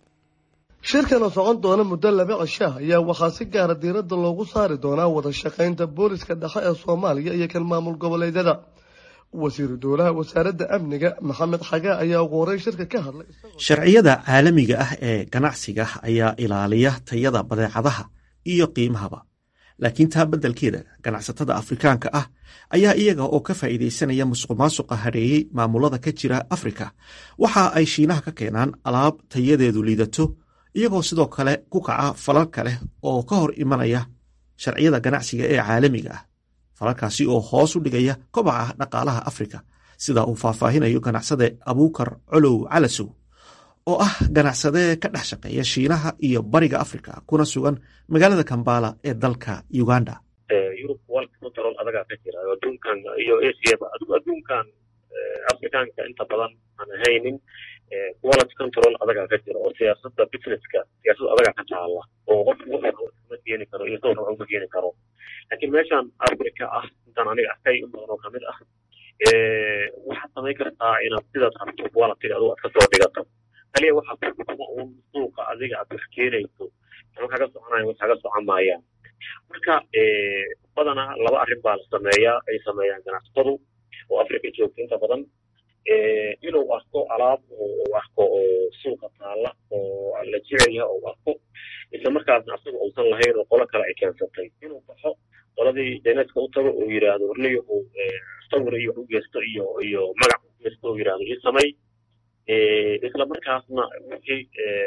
shirkan oo socon doona muddo laba cishaah ayaa waxaa si gaara diiradda loogu saari doonaa wada shaqaynta booliska dhexe ee soomaaliya iyo kan maamul goboleedyada wasiiru dowlaha wasaaradda amniga maxamed xagaa ayaa ugu horey shirka ka hadlay sharciyada caalamiga ah ee ganacsiga ayaa ilaaliya tayada badeecadaha iyo qiimahaba laakiin taa beddelkeeda ganacsatada afrikaanka ah ayaa iyaga oo ka faa'iidaysanaya musuqmaasuqa hareeyey maamulada ka jira afrika waxa ay shiinaha ka keenaan alaab tayadeedu liidato iyagoo sidoo kale ku kaca falalka leh oo ka hor imanaya sharciyada ganacsiga ee caalamiga ah falalkaasi oo hoos u dhigaya kobaca dhaqaalaha afrika sida uu faahfaahinayo ganacsade abuukar colow calasow oo ah ganacsade ka dhex shaqeeya shiinaha iyo bariga afrika kuna sugan magaalada kambala ee dalka uganda yurub walka control adagaa ka jira adduunkan iyo asiaba adduunkan afrikaanka inta badan aan ahaynin quality control adagaa ka jira oo siyaasadda businesska siyaasad adagaa ka taala oo qof ma keeni karo iyo sawir waxba ma keeni karo laakiin meeshan africa ah intaan aniga arkay in badan oo kamid ah waxaad samayn kartaa inaad sidaad rabto quality adigu aad kasoo dhigato kaliya waxaa kuma uun suuqa adiga aad wax keenayso ama kaga soconaya wax kaga socon maayaan marka badanaa laba arrin baa la sameeyaa ay sameeyaan ganacsatadu oo africa joogta inta badan inuu arko alaab uu arko oo suuqa taalla oo la jecel yahay oo arko isla markaasna asaga uusan lahayn oo qolo kale ay keensatay inuu baxo qoladii jayneska u tago uu yidhaahdo warniyo uu sawir iyo u geysto iyo iyo magac u geysto uu yidhaahdo ii samay isla markaasna wixii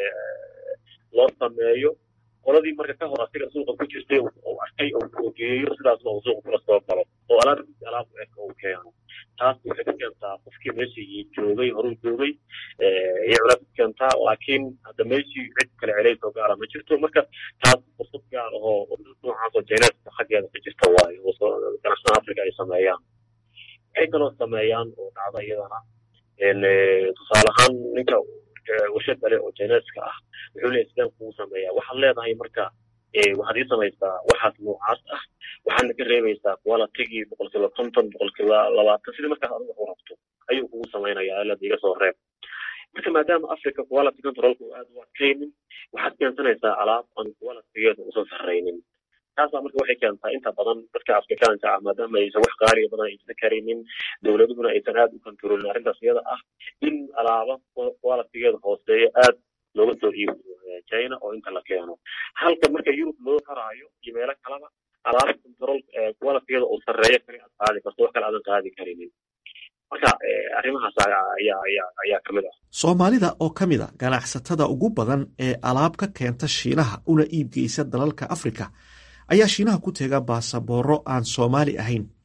loo sameeyo qoladii marka ka hor asiga suuqa ku jirtay uu arkay oo geeyo sidaasna uu suuqa kula soo galo oo alaabkiisa alaab u eg uu keeno taas waxay ku keentaa qofkii meeshii joogay horuu joogay iyo culays ku keentaa laakiin hadda meeshii cid kale celays oo gaara ma jirto marka taas fursad gaar ahoo noocaas oo jayneska xaggeeda ka jirta waayo oo ganacsatada africa ay sameeyaan waxay kaloo sameeyaan oo dhacda iyadana tusaale ahaan ninka warshad kale oo jayneska ah wuxuu leeyahay sideen kugu sameeyaa waxaad leedahay marka waxaad ii samaysaa waxaas noocaas ah waxaadna ka reebaysaa qualitigii boqolkiiba konton boqolkiiba labaatan sidii markaas adiga u rabto ayuu kugu samaynayaa ilada iga soo reeb marka maadaama africa quality controlka uu aad u adkaynin waxaad keensanaysaa alaab aan qualitigeeda usan sarraynin taasaa marka waxay keentaa inta badan dadka afrikaanka ah maadaama aysan wax qaaliga badan aysan karaynin dowladuhuna aysan aad u kontrolin arrintaas iyada ah in alaaba qualitigeeda hooseeya aad looga soo iibiyo china oo inta la keeno halka marka yurub loo raraayo iyo meelo kaleba alaaba control qualitigeeda uu sarreeyo kale aad qaadi karto wax kale aadan qaadi karinin marka arrimahaas ayaa ayaa ayaa ka mid ah soomaalida oo ka mid a ganacsatada ugu badan ee alaab ka keenta shiinaha una iibgeysa dalalka afrika ayaa shiinaha ku teega baasabooro aan soomaali ahayn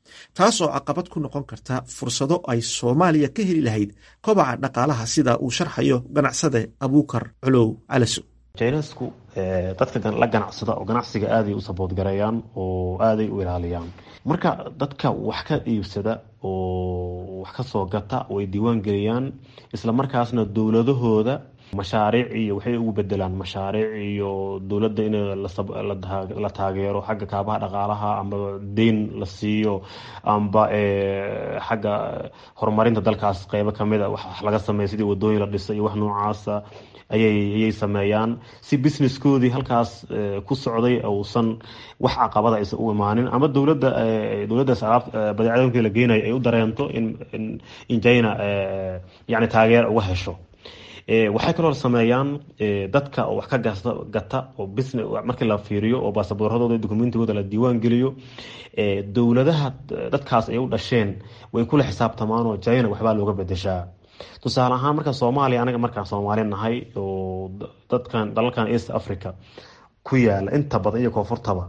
taasoo caqabad ku noqon karta fursado ay soomaaliya ka heli lahayd kobaca dhaqaalaha sida uu sharxayo ganacsade abuukar culow calaso jaynesku dadka la ganacsada oo ganacsiga aaday u saboodgareeyaan oo aaday u ilaaliyaan marka dadka wax ka iibsada oo wax ka soo gata way diiwaan geliyaan isla markaasna dowladahooda mashaariic iyo waxay ugu bedelaan mashaariic iyo dowladda in la taageero xagga kaabaha dhaqaalaha amba deyn la siiyo amba xagga horumarinta dalkaas qeybo kamid a wax laga sameeya sidii wadooyin la dhisa iyo wax noocaasa ayay sameeyaan si businesskoodii halkaas ku socday uusan wax caqabada aysan u imaanin ama dowladda dowladdaas alaab badeecadoonkii la geenayo ay u dareento in china yani taageer uga hesho waxay kaloo sameeyaan dadka oo wax ka gata oo business markii la fiiriyo oo baasaboorradooda dokumentigooda la diiwaan geliyo dowladaha dadkaas ay u dhasheen way kula xisaabtamaan oo china waxbaa looga bedeshaa tusaale ahaan marka soomaaliya anaga markaan soomaali nahay oo dadkan dalalkan east africa ku yaala inta badan iyo koonfurtaba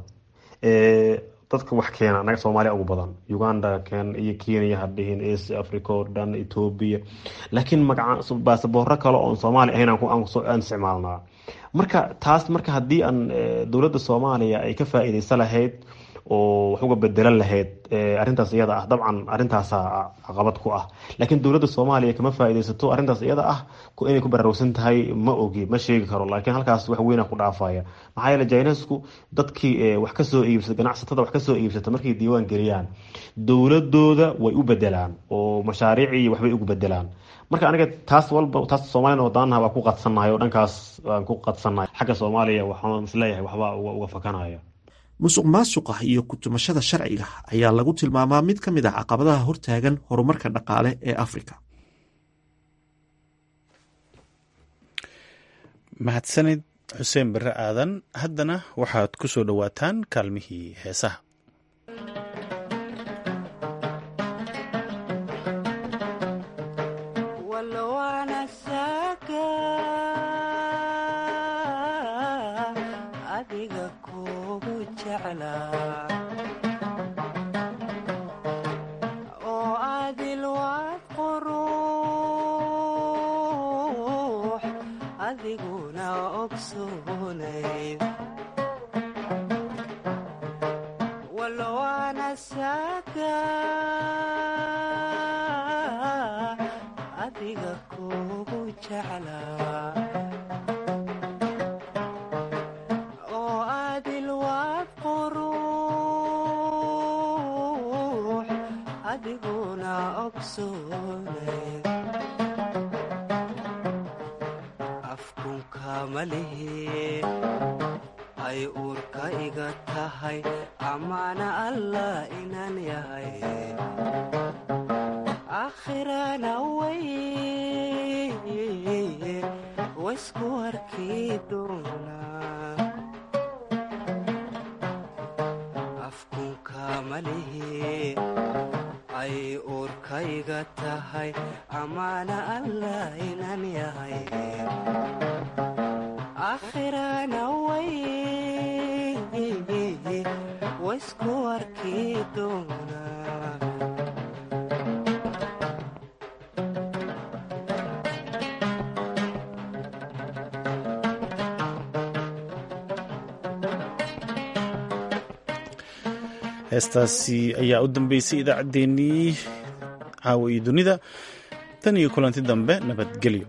dadka wax keena anaga soomaaliya ugu badan uganda ken iyo kenya hadhihin east africa oo dhan ethoobia laakiin magaca baasaboorro kale oon soomaali ahayn aan isticmaalnaa marka taas marka haddii aan dowladda soomaaliya ay ka faa-iideysa lahayd oo wax uga bedelan lahayd arrintaas iyada ah dabcan arrintaasa caqabad ku ah laakiin dowladda soomaaliya kama faa-ideysato arrintaas iyada ah inay ku baraarugsan tahay ma ogi ma sheegi karo laakiin halkaas wax weyna ku dhaafaya maxaa yeele jainesku dadkii wax kasoo iibsata ganacsatada wax kasoo iibsata markay diiwaan geliyaan dowladooda way u bedelaan oo mashaariicii waxbay ugu bedelaan marka aniga taas walba taas soomaaliyana wadaanaha waa ku qadsannahay oo dhankaas waan ku qadsannahay xagga soomaaliya waxaan isleeyahay waxbaa uga fakanaya musuq maasuqa iyo kutumashada sharciga ayaa lagu tilmaamaa mid ka mid ah caqabadaha hortaagan horumarka dhaqaale ee afrika mahadsanid xuseen bare aadan haddana waxaad ku soo dhowaataan kaalmihii heesaha ay uurka iga tahay amaana allah inaan yahay akhirana way waysku arki doonaa afkunka malihi ay uurka iga tahay amaana allah inaan yahay akhirana way waysku arki doonaa heestaasi ayaa u dambeysay idaacaddeenii caawa iyo dunida tan iyo kulanti dambe nabadgelyo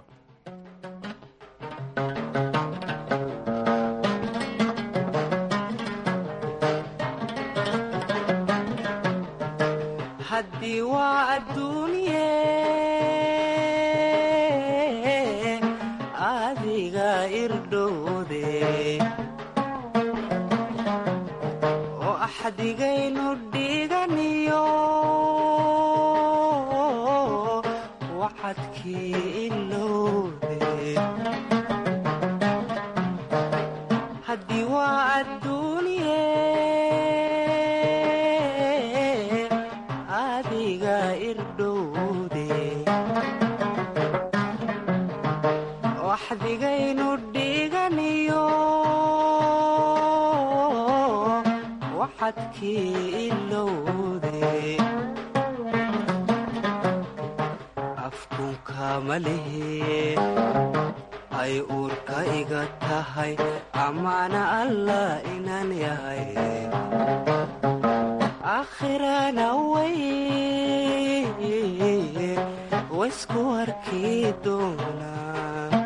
haddii waa adduunye adiga irdhowde oo axdigaynu dhiganiyo wacadkii ilowde haddii waa adduunye adiga irdhowde waxdigaynu dhiganiyo waxadkii ilowde malihi ay uurka iga tahay amaana allah inaan yahay akhirana way waysku arki doonaa